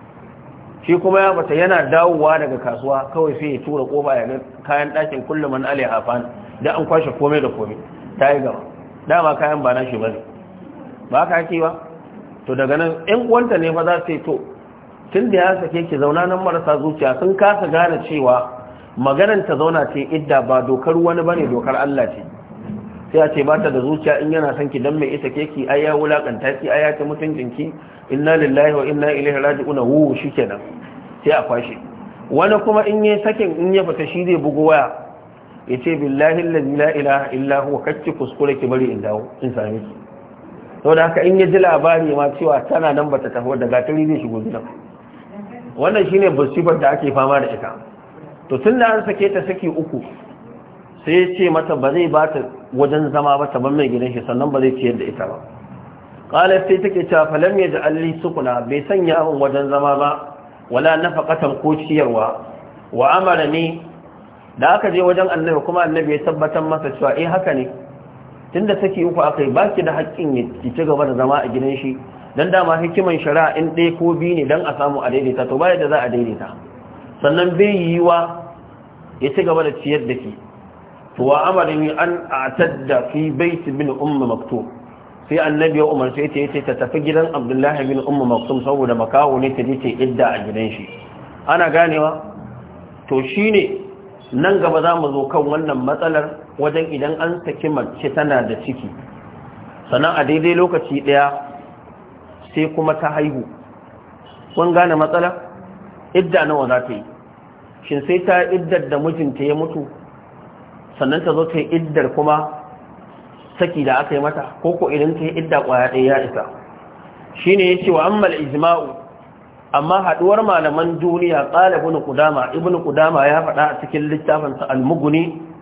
shi kuma ya bata yana dawowa daga kasuwa kawai sai ya tura kofa ya ga kayan ɗakin kullum an alai hafan da an kwashe komai da komai ta yi gaba dama kayan ba na shi bane ba ka ake ba to daga nan ƴan uwanta ne fa za su yi to tun da ya sake ki zauna nan marasa zuciya sun kasa gane cewa maganar ta zauna ce idda ba dokar wani bane dokar Allah ce sai a ce ba ta da zuciya in yana son ki dan mai isa ke ki ai ya wulakanta ki ai ya ta mutuncin ki inna lillahi wa inna ilaihi raji'un hu shikenan sai a kwashe wani kuma in yi sakin in ya fita shi zai bugu waya yace billahi allazi la ilaha illa huwa kacci kuskure ki bari in dawo in same ki saboda haka in ya ji labari ma cewa tana nan bata tafi da gatari zai shigo gidan wannan shine musibar da ake fama da ita to tun da an sake ta saki uku sai ya ce mata ba zai ba ta wajen zama ba ta ban mai gidan shi sannan ba zai ciyar da ita ba qalat sai take cewa falam yaj'al li sukuna bai sanya min wajen zama ba wala nafaqatan ko ciyarwa wa amara ni da aka je wajen annabi kuma annabi ya tabbatar masa cewa eh haka ne tunda saki uku akai baki da haƙƙin ya ci gaba da zama a gidan shi dan dama hikiman shari'a in ɗaya ko biyu ne dan a samu a daidaita to baya da za a daidaita sannan bai yiwa ya ci gaba da ciyar da ki to wa amarin an atadda fi bait bin ummu maktub sai annabi ya umarce ta yace ta tafi gidan abdullahi bin ummu maktum saboda makawo ne ta je idda a gidan shi ana ganewa to shine nan gaba za mu zo kan wannan matsalar wajen idan an saki mace tana da ciki sannan a daidai lokaci daya sai kuma ta haihu kun gane matsala idda nawa za ta yi shin sai ta iddar da mijinta ya mutu sannan ta zo ta yi iddar kuma saki da aka yi mata ko ko idan ta yi idda kwaya ɗaya ya isa shi ne ya ce wa ammal ijma'u amma haɗuwar malaman duniya ƙala ibn kudama ibn kudama ya faɗa a cikin littafinsa almuguni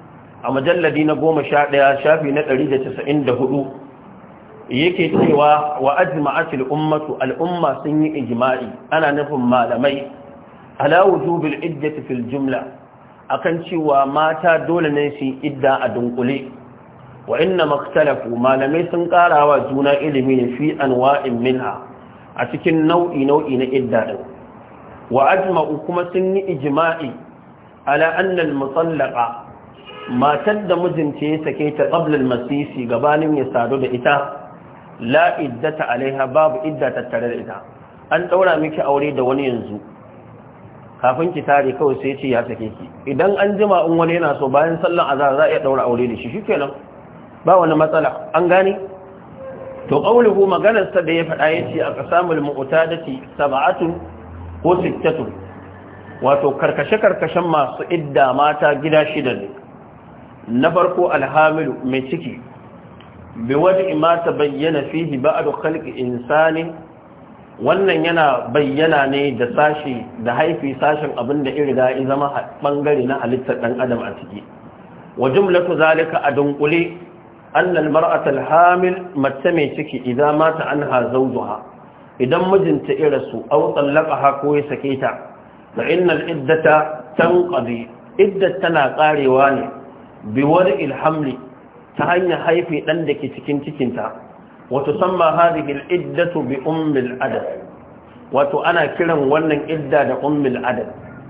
a majalladi na goma sha ɗaya shafi na ɗari da casa'in da hudu yake cewa wa ajma'atil ummatu al'umma sun yi ijma'i ana nufin malamai ala wujubil iddati fil jumla akan cewa mata dole ne su idda a dunkule wa inna makhtalafu malamai sun karawa juna ilimi ne fi anwa'in minha a cikin nau'i nau'i na idda din wa ajma'u kuma sun yi ijma'i ala anna al-mutallaqa matar da mijinta ya sake ta qabla al-masisi gabanin ya sadu da ita la iddata alaiha babu idda tattare da ita an daura miki aure da wani yanzu kafin ki tare kawai sai ce ya sake ki idan an jima in wani yana so bayan sallan azhar za a iya daura aure da shi shikenan ba wani matsala an gane to qauluhu maganar sa da ya faɗa yace a qasamul mu'tadati sab'atun ko sittatun wato karkashe karkashen masu idda mata gida shida ne na farko alhamilu mai ciki bi wadi ma bayyana fihi ba'du khalqi insani wannan yana bayyana ne da sashi da haifi sashin abin da irga ya zama bangare na halittar dan adam a ciki wa jumlatu zalika a dunkule anna almar'ata alhamil mace mai ciki idan mata anha zawjuha idan mijinta ya rasu aw tallaqaha ko ya sake ta fa innal iddata tanqadi iddat tana karewa ne bi wadi alhamli ta hanyar haifi dan da ke cikin cikinta وتسمى هذه العدة بأم العدد وتؤنا كلا ونن عدة أم العدد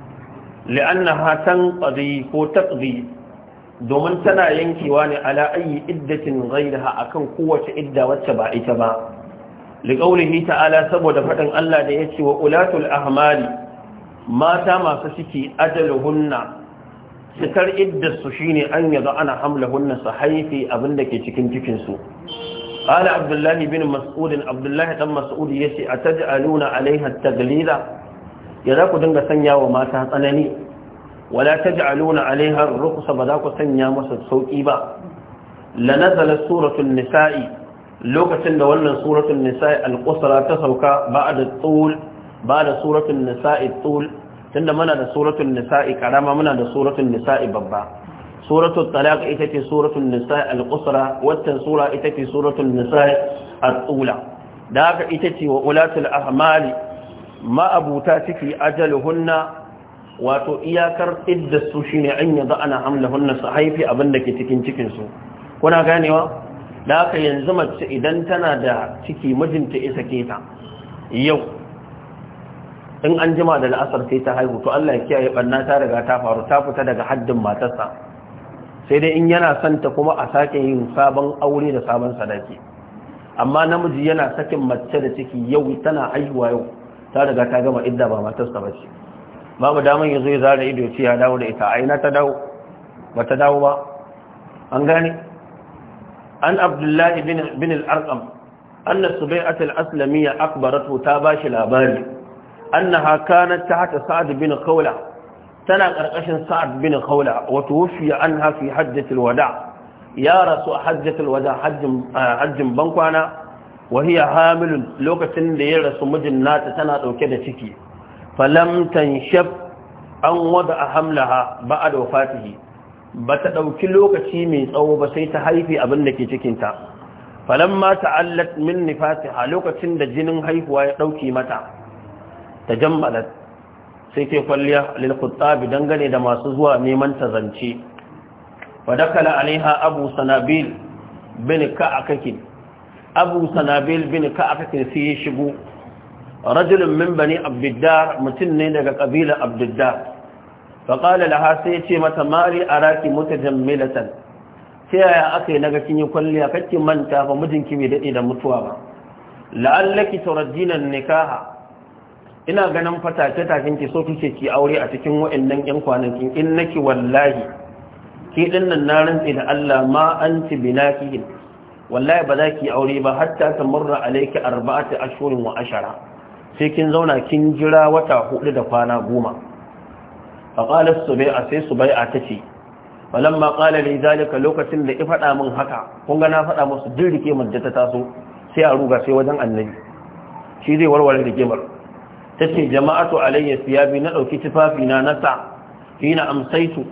لأنها تنقضي وتقضي domin tana yankewa ne ala ayi iddatin ghairaha akan kowace idda wacce ba ita ba liqaulihi ta'ala saboda fadin Allah da yace wa ulatul ahmali mata masu ciki ajaluhunna sikar iddarsu shine an yaga ana hamlahunna su haifi abinda ke cikin cikin su قال عبد الله بن مسعود عبد الله بن مسعود yace ataj'aluna alaiha at-taglila ya za ku dinga sanya wa mata tsanani wala taj'aluna alaiha ar-rukhsa ba za ku sanya masa sauki ba la nazala suratul nisa'i lokacin da wannan suratul nisa'i al-qusra ta sauka ba'da tul ba'da suratul nisa'i tul tunda muna da suratul nisa'i karama muna da suratul nisa'i babba suratul talaq ita ce suratul nisa al-qusra wannan sura ita ce suratul nisa al-ula da haka ita ce wa ulatul ahmali ma abuta ciki ajaluhunna wato iyakar idda su shine an yada ana hamlahunna su haifi abin da ke cikin cikin su kuna ganewa da haka yanzu mace idan tana da ciki mijinta ya sake ta yau in an jima da la'asar sai ta haihu to Allah ya kiyaye banna ta riga ta faru ta fita daga haddin matarsa sai dai in yana santa kuma a sake yin sabon aure da sabon sadaki amma namiji yana sakin mace da ciki yau tana haihuwa yau ta riga ta gama idda ba matarsa ba ce babu daman yanzu ya zara ido ce ya dawo da ita aina ta dawo ba ta dawo ba an gane an abdullahi bin al-arqam anna subai'at al-aslamiyya akbaratu ta bashi labari annaha kanat tahta sa'd bin khawla tana ƙarƙashin sa'ad bin khawla wa tuwfiya anha fi hajjatil wada ya rasu a hajjatil wada hajjin bankwana wa hiya hamilun lokacin da ya rasu mijin nata tana dauke da ciki falam tanshab an wada hamlaha ba'da wafatihi bata dauki lokaci mai tsawo ba sai ta haifi abin da ke cikin ta falamma ta'allat min nifasiha lokacin da jinin haihuwa ya dauki mata tajammalat sai ke kwalliya lilkuttabi dangane da masu zuwa neman ta zance wadakala alaiha abu sanabil bin ka'akakin abu sanabil bin ka'akakin sai ya shigo rajulun min bani abdiddar mutum ne daga ƙabilar abdiddar faƙala laha sai ya ce mata mari a raki mutajammilatan ta yaya aka yi naga kin yi kwalliya kake manta ba mijinki bai daɗe da mutuwa ba la'allaki turajjinan nikaha ina ganin fatace takin ki so kike ki aure a cikin waɗannan ƴan kwanakin in naki wallahi ki dinnan na rantsi da Allah ma anti binakihin wallahi ba za ki aure ba hatta tamurra alayki arba'ati ashhurin wa ashara sai kin zauna kin jira wata hudu da kwana goma fa qala subai'a sai subai'a tace falamma qala li zalika lokacin da ki faɗa min haka kun ga na faɗa musu dirrike mun da ta taso sai a ruga sai wajen annabi shi zai warware rigimar ta ce jama'atu alayya siyabi na ɗauki tufafi na nasa hina amsaitu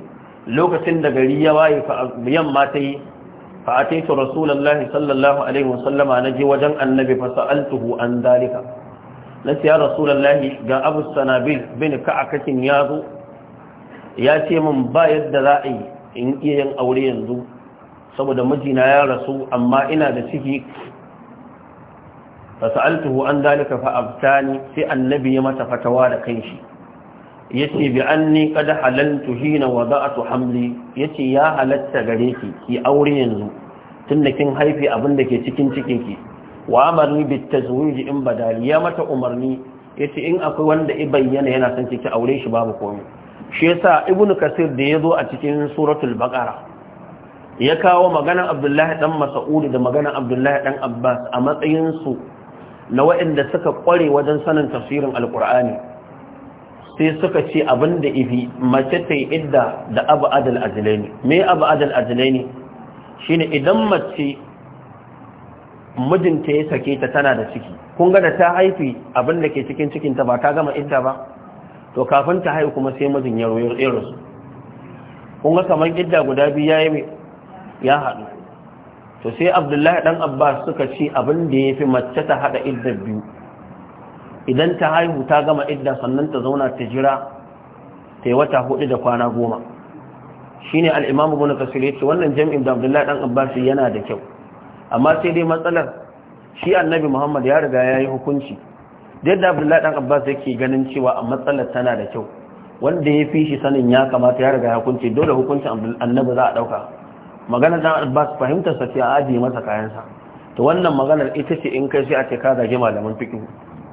lokacin da gari ya waye yamma ta yi فأتيت رسول الله صلى الله عليه وسلم نجي وجن النبي فسألته عن ذلك نسي يا رسول الله جاء أبو السنابيل بن كعكة ياذو ياتي من بايد ذائي إن إيان أولي ينزو saboda mijina ya rasu amma ina da ciki fasa'altuhu an dalika fa abtani sai annabi ya mata fatawa da kanshi yace bi anni qad halaltu hina wada'tu hamli yace ya halatta gare ki ki aure yanzu tunda kin haifi abin da ke cikin cikin ki wa amarni bit tazwij in badali ya mata umarni yace in akwai wanda i bayyana yana son ki aure shi babu komai shi yasa ibnu kasir da yazo a cikin suratul baqara ya kawo maganar abdullahi dan mas'ud da maganar abdullahi dan abbas a matsayin su na waɗanda suka kware wajen sanin tafsirin alqur'ani sai suka ce abin da ifi mace ta yi idda da abu adal ajilaini me abu adal ajilaini shine idan mace mijinta ya sake ta tana da ciki kun ga da ta haifi abin da ke cikin cikinta ba ta gama idda ba to kafin ta haihu kuma sai mijin ya royo su kun ga kamar idda guda biyu ya yi ya haɗu to sai abdullahi ɗan abbas suka ce abin da ya fi mace ta haɗa idda biyu idan ta haihu ta gama idda sannan ta zauna ta jira ta yi wata hudu da kwana goma shi ne al'imamu guna kasile ce wannan jam'in da abdullahi ɗan abbas yana da kyau amma sai dai matsalar shi annabi muhammad ya riga ya yi hukunci yadda abdullahi ɗan abbas yake ganin cewa a matsalar tana da kyau wanda ya fi shi sanin ya kamata ya riga ya hukunci dole hukuncin annabi za a ɗauka maganar ɗan abbas fahimtar sa ce a ajiye masa kayansa to wannan maganar ita ce in kai sai a ce ka gaje malaman fikihu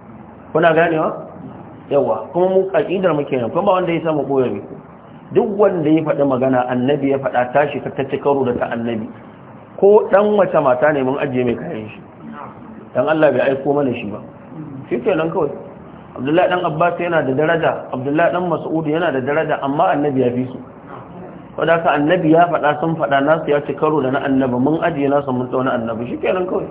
kuna ganewa yawa kuma mu aqidar muke nan kuma wanda ya samu koyar ku duk wanda ya faɗi magana annabi ya faɗa tashi ta tace karo da ta annabi ko dan wace mata ne mun ajiye mai kayan shi dan Allah bai aiko mana shi ba shikenan kawai Abdullahi dan Abbas yana da daraja Abdullahi dan Mas'ud yana da daraja amma annabi ya fi su wanda ka annabi ya faɗa sun faɗa nasu ya ci karo da na annabi mun ajiye nasu mun tsauna annabi shikenan kawai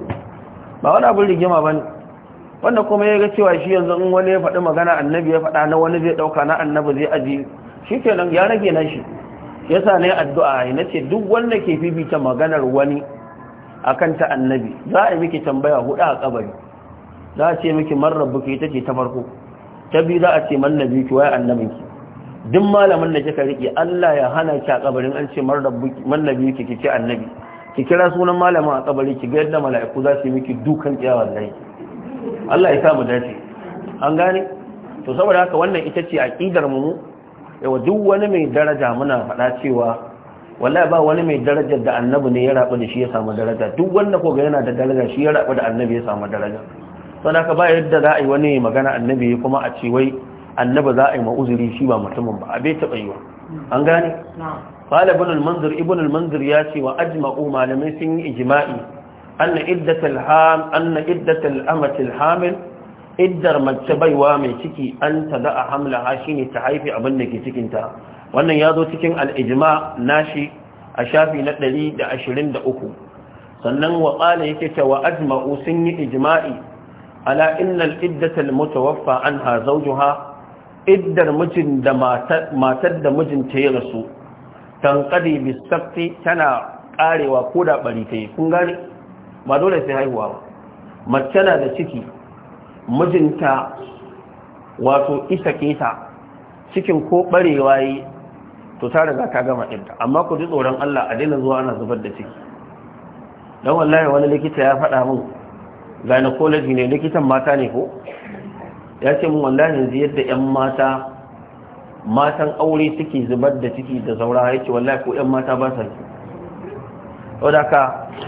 ba wani abin rigima bane wanda kuma ya ga cewa shi yanzu in wani ya faɗi magana annabi ya faɗa na wani zai ɗauka na annabi zai aji shi kenan ya rage na shi yasa ne addu'a na ce duk wanda ke fifita maganar wani akan ta annabi za a yi miki tambaya hudu a kabari za a ce miki man rabbuki ita ce ta farko ta biyu za a ce man nabi ki waye annabinki duk malamin da kika rike Allah ya hana ki a kabarin an ce man rabbuki man nabi ki ki ce annabi ki kira sunan malamin a kabari ki ga yadda mala'iku za su yi miki dukan kiyawa wallahi Allah ya sa mu dace an gane to saboda haka wannan ita ce aqidar mu yawa duk wani mai daraja muna faɗa cewa wallahi ba wani mai darajar da annabi ne ya rabu da shi ya samu daraja duk wanda ko ga yana da daraja shi ya rabu da annabi ya samu daraja saboda haka ba yadda za a yi wani magana annabi kuma a ce wai annabi za a yi ma'uzuri shi ba mutumin ba a bai taɓa yi wa an gane qala ibn al-manzir ibn al-manzir ya ce wa ajma'u malamai sun yi ijma'i أن إدة الحام أن إدة الأمة الحامل إدر مجتبيوا من تكي أن تدأ حملها شيني تحيفي أبنك تكينتا وأن يادو تكين الإجماع ناشي أشافي نتلي دا أشرين دا أكو sannan wa ƙala yake cewa ajma'u sun yi ijma'i ala innal iddatal mutawaffa anha zawjuha iddar mijin da matar da mijinta ya rasu tanqadi bisafti tana karewa ko da bari ta yi kun gane ba dole sai haihuwa ba mace na da ciki mijinta wato isa keta cikin ko barewa yi to ta riga ta gama ɗinta amma ku ji tsoron Allah a daina zuwa ana zubar da ciki don wallahi wani likita ya faɗa min gynecology ne likitan mata ne ko ya ce min wallahi yanzu yadda 'yan mata matan aure suke zubar da ciki da zaura ya ce wallahi ko 'yan mata ba sa wadda ka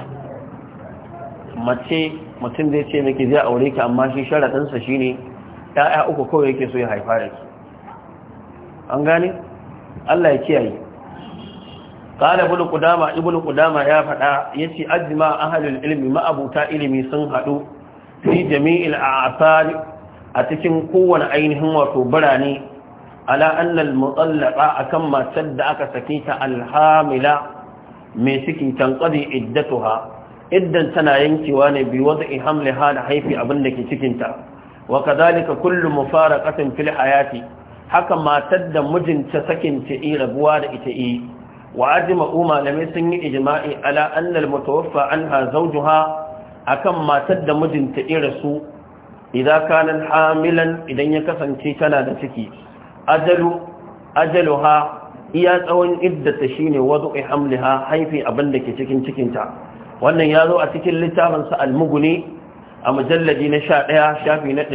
mace mutum zai ce miki zai aure ki amma shi sharaɗinsa shi ne ‘ya'ya uku kawai yake so ya haifa da ki an gane? Allah ya kiyaye ƙada ibn ƙudama ibn ƙudama ya faɗa ya ce ajima ahalin ilimi ma'abuta ilimi sun haɗu fi jami'il a asali a cikin kowane ainihin wato birane ala annal mutsallaka akan matar da aka sake ta alhamila mai ciki tanqadi iddatuha iddan tana yankewa ne bi wada'i hamliha da haifi abin da ke cikinta wa kadhalika kullu mufaraqatin fil hayati haka matar da mijinta sakin ta yi rabuwa da ita yi wa ajma'u malamai sun yi ijma'i ala anna al-mutawaffa anha zawjuha akan matar da mijinta irasu idan kanan hamilan idan ya kasance tana da ciki ajalu ajaluha iya tsawon iddata shine wadu'i hamliha haifi abin da ke cikin cikinta wannan ya zo a cikin littafin sa al-mughni a mujalladi na 11 shafi na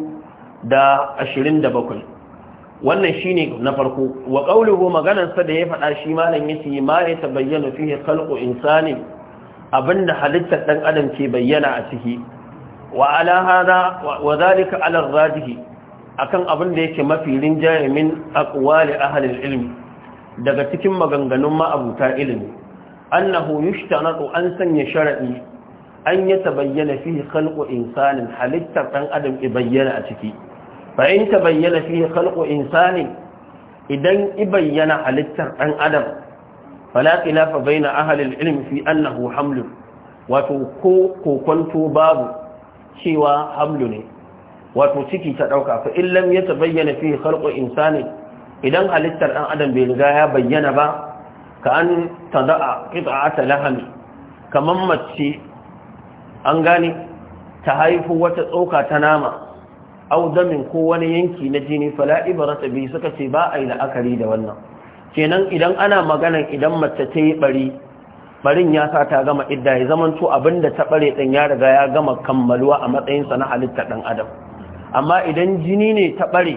227 wannan shine na farko wa qawluhu maganar sa da ya faɗa shi malam yace ma ya tabayyana fihi khalqu insani abinda halittar dan adam ke bayyana a ciki wa ala hada wa zalika ala rajihi akan abin da yake mafi rinjaye min aqwali ahli ilmi daga cikin maganganun ma'abuta ilimi annahu yushtanatu an sanya shar'i an ya tabayyana fihi khalqu insanin halittar dan adam i bayyana a ciki fa in tabayyana fihi khalqu insanin idan i bayyana halittar dan adam fala khilafa baina ahli ilmi fi annahu hamlun wato ko kokonto babu cewa hamlu ne wato ciki ta dauka fa illam ya tabayyana fi khalqu insani idan halittar dan adam bai riga ya bayyana ba ka an tada'a qit'ata lahami kaman mace an gane ta haifu wata tsoka ta nama au damin ko wani yanki na jini fala ibrata bi suka ce ba ai la'akari da wannan kenan idan ana magana idan mace ta yi bari barin ya sa ta gama idda ya zaman to abinda ta bare din ya riga ya gama kammaluwa a matsayin sa na halittar dan adam amma idan jini ne ta bare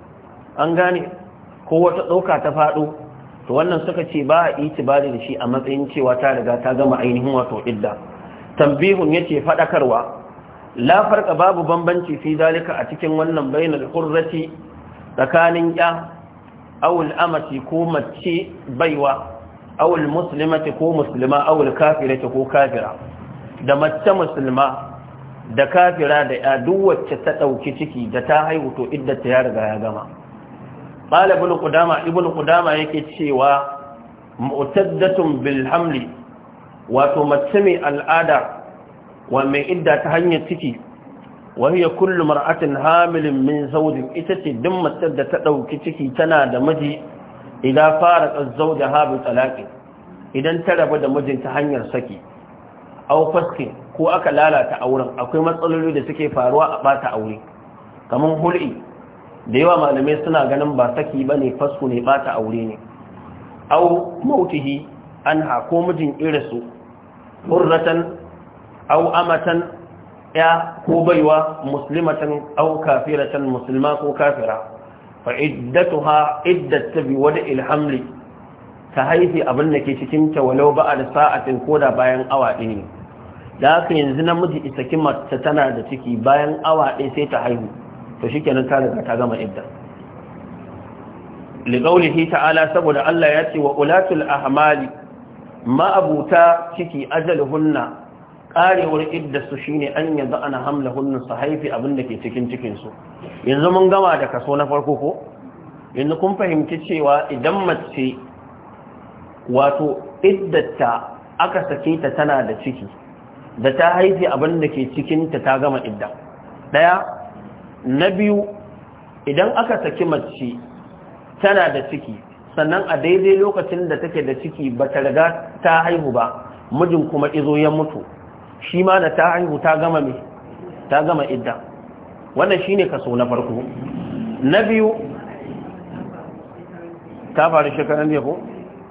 an gane ko wata tsoka ta fado to wannan suka ce ba a itibari da shi a matsayin cewa ta riga ta gama ainihin wato idda tambihun yace fadakarwa la farqa babu bambanci fi dalika a cikin wannan bainal hurrati tsakanin ya awul amati ko mace baiwa awul muslimati ko muslima awul kafirati ko kafira da mace musulma da kafira da ya duk wacce ta dauki ciki da ta haihu to iddata ya riga ya gama qala ibn qudama ibn qudama yake cewa mu'taddatun bil hamli wato mace mai al'ada wa mai idda ta hanyar ciki wa hiya kullu mar'atin hamilin min zawjin ita ce duk mace da ta dauki ciki tana da miji idan fara zawjaha bi talaqi idan ta rabu da mijin ta hanyar saki aw faski ko aka lalata auren akwai matsaloli da suke faruwa a bata aure kaman hul'i da yawa malamai suna ganin ba saki bane fasku ne bata aure ne aw mautihi anha ko mijin irisu hurratan aw amatan ya ko baiwa muslimatan aw kafiratan muslima ko kafira fa iddatuha iddat bi wada'il hamli ta haifi abin da ke cikin ta walau ba da sa'atin koda bayan awa ɗaya ne da haka yanzu namiji isaki mace tana da ciki bayan awa ɗaya sai ta haihu to shikenan ta riga ta gama idda liqaulihi ta'ala saboda Allah ya ce wa ulatul ahmali ma abuta ciki ajaluhunna karewar iddarsu shine an yanzu ana hamla hunnu su haifi abin da ke cikin cikinsu yanzu mun gama da kaso na farko ko yanzu kun fahimci cewa idan mace wato iddata aka sake ta tana da ciki da ta haifi abin da ke cikinta ta gama idda daya na biyu idan aka saki mace tana da ciki sannan a daidai lokacin da take da ciki ba ta riga ta haihu ba mijin kuma izo ya mutu shi ma da ta haihu ta gama me ta gama idda wannan shine kaso na farko na biyu ta faru shekaran ne ko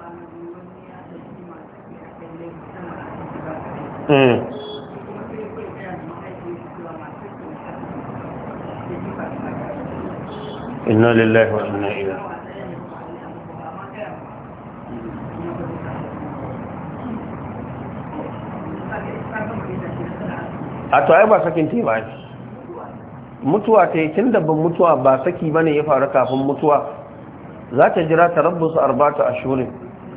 inna lillahi wa inna ilaihi a to ai ba sakin te ba mutuwa ta yi tun da ban mutuwa ba saki ba ne ya faru kafin mutuwa za ta jira ta rabu su arbata a shurin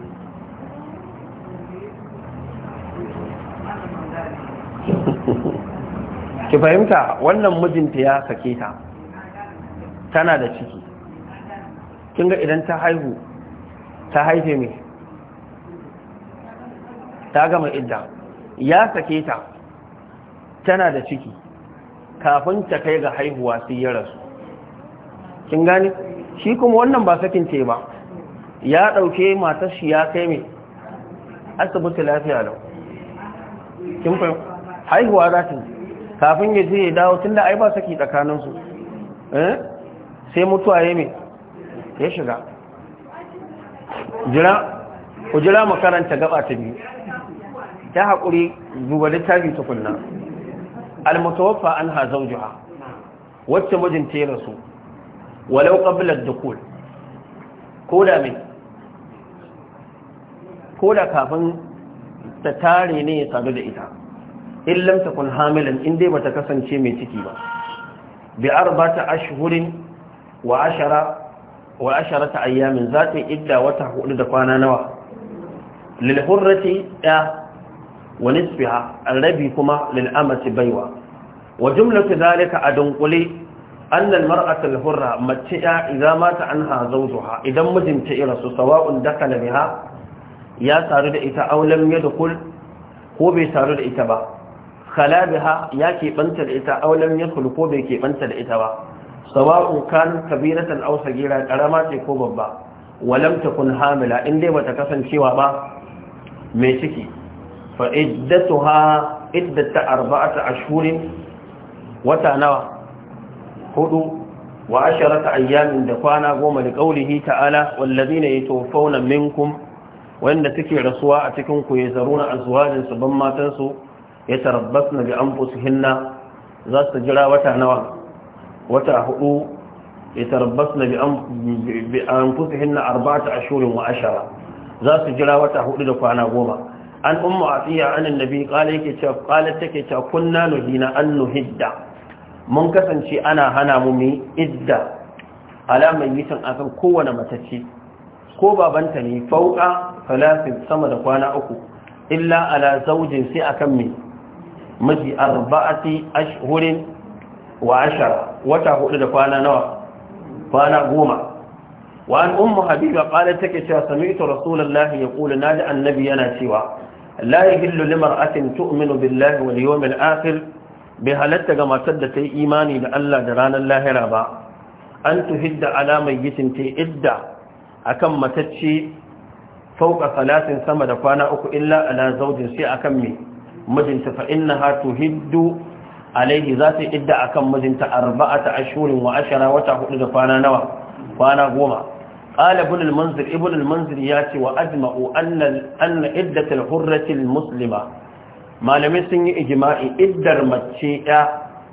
ki fahimta wannan mijinta ya sake ta tana da ciki kin ga idan ta haihu ta haife mai ta gama idda ya sake ta tana da ciki kafin ta kai ga haihuwa sai ya rasu kin gane shi kuma wannan ba sakin ce ba ya ɗauke matar shi ya kai mai asibiti lafiya lau kin fa haihuwa za ta kafin ya je ya dawo tun da ai ba saki tsakaninsu eh sai mutuwa ya mai ya shiga jira ku jira makaranta gaba ta biyu ta haƙuri duba littafi tukunna almutawaffa an ha zaujuha wacce mijinta ya rasu walau qabla ad-dukul ko da mai ko da kafin ta tare ne ya sadu da ita in lam takun hamilan in dai bata kasance mai ciki ba bi arba'ata ashhurin wa ashara wa asharata ayyamin zata idda wata hudu da kwana nawa lil hurrati ya wa nisfiha arabi kuma lil amati baiwa wa jumlatu dhalika adunquli anna al mar'ata al hurra mace idza mata anha zawjuha idan mijinta ya rasu sawa'un dakala biha ya saru da ita aulam ya dukul ko bai saru da ita ba khalabiha ya keɓanta da ita aulam ya ko bai keɓanta da ita ba sawa'un kan kabiratan aw sagira karama ce ko babba walam takun hamila in dai bata kasancewa ba mai ciki fa iddatuha iddata arba'ata ashhurin wata nawa hudu wa asharata ayyamin da kwana goma da qaulihi ta'ala wallazina yatawaffawna minkum wanda suke rasuwa a cikin ku ya zaruna azwajin su ban matan su ya tarabbasna bi anfusihinna za su jira wata nawa wata hudu ya tarabbasna bi anfusihinna arba'ata ashhurin wa ashara za su jira wata hudu da kwana goma an ummu atiya an annabi qala yake cewa qalat take cewa kunna nuhina an nuhidda mun kasance ana hana mu mi idda alaman yitan akan kowane matacce ko babanta ne fauka falafin sama da kwana uku illa ala zaujin sai akan mai miji arba'ati ashhurin wa ashara wata hudu da kwana nawa kwana goma wa an ummu habiba qalat take cewa sami'tu rasulullahi yaqulu nadi annabi yana cewa la yahillu limar'atin tu'minu billahi wal yawmil akhir bi halatta ga matar da ta yi imani da Allah da ranar lahira ba an tuhidda ala mayyitin ta idda akan matacce fauka salatin sama da kwana uku illa ala zaujin sai akan me mijinta fa innaha tuhiddu alaihi za ta idda akan mijinta arba'ata ashhurin wa ashara wata hudu da kwana nawa kwana goma qala ibn al-munzir ibn al-munzir yace wa ajma'u anna anna iddat al-hurrati al-muslima malamai sun yi ijma'i iddar mace ya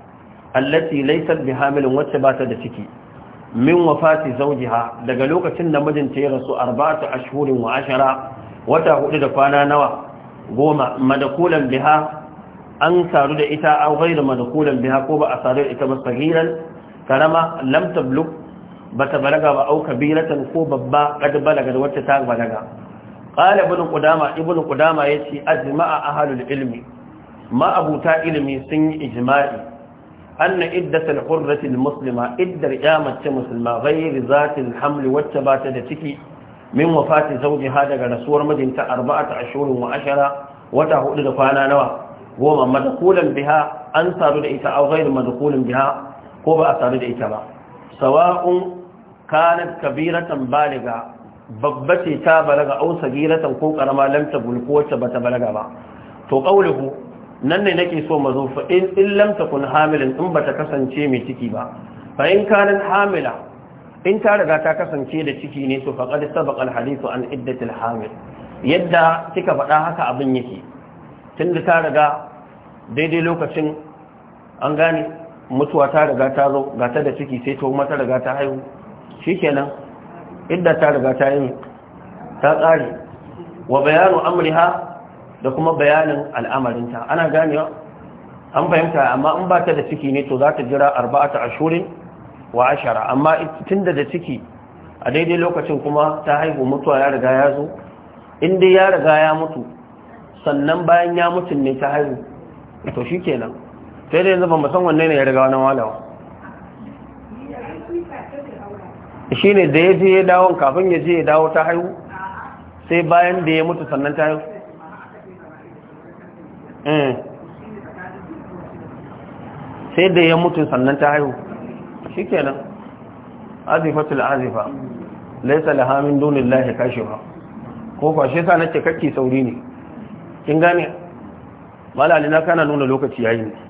allati laysat bihamilin wacce ba ta da ciki min wafati zawjiha daga lokacin da mijinta ya rasu arba'atu ashhurin wa ashara wata hudu da kwana nawa goma madakulan biha an saru da ita aw ghayra madakulan biha ko ba a saru da ita ba sagiran karama lam tablug bata balaga ba au kabiratan ko babba kad balaga da wacce ta balaga qala ibn qudama ibn qudama yace ajma'a ahlul ilmi ma abuta ilmi sun yi ijma'i أن إدة الحرة المسلمة إدة رقامة مسلمة غير ذات الحمل والتبات تكي من وفاة زوجها دقى نسور مدينة أربعة أشهر وعشرة وتهؤل دفانا نوى وما مدخولا بها أنصار الإيتاء أو غير مدخول بها قوة أثار الإيتاء سواء كانت كبيرة بالغة babbace ta balaga au sagiratan ko karama lam tabul ko wacce bata balaga ba to qauluhu nan ne nake so mazo fa in in lam takun hamilan in bata kasance mai ciki ba fa in kanat hamila in ta riga ta kasance da ciki ne to faqad sabaqa alhadithu an iddati alhamil yadda kika faɗa haka abin yake tunda ta riga daidai lokacin an gane mutuwa ta riga ta zo ga ta da ciki sai to kuma ta riga ta haihu shikenan idda ta riga ta yi ta tsare wa bayanu amriha da kuma bayanin al'amarinta ana ganewa an fahimta amma in ba ta da ciki ne to za ta jira arba'ata ashurin wa ashara amma tun da da ciki a daidai lokacin kuma ta haihu mutuwa ya riga ya zo in dai ya riga ya mutu sannan bayan ya mutu ne ta haihu to shi kenan sai dai yanzu ba san wanne ne ya riga wani walawa shi ne da ya je ya dawo kafin ya je ya dawo ta haihu sai bayan da ya mutu sannan ta haihu sai da ya mutu sannan ta haihu shi kenan azifatul azifa laisa laha min dunillahi kashifa ko kwashe sa nake kake sauri ne kin gane malali na kana nuna lokaci yayi ne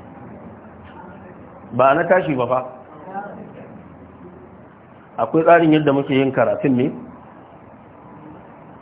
ba na tashi ba fa akwai tsarin yadda muke yin karatun ne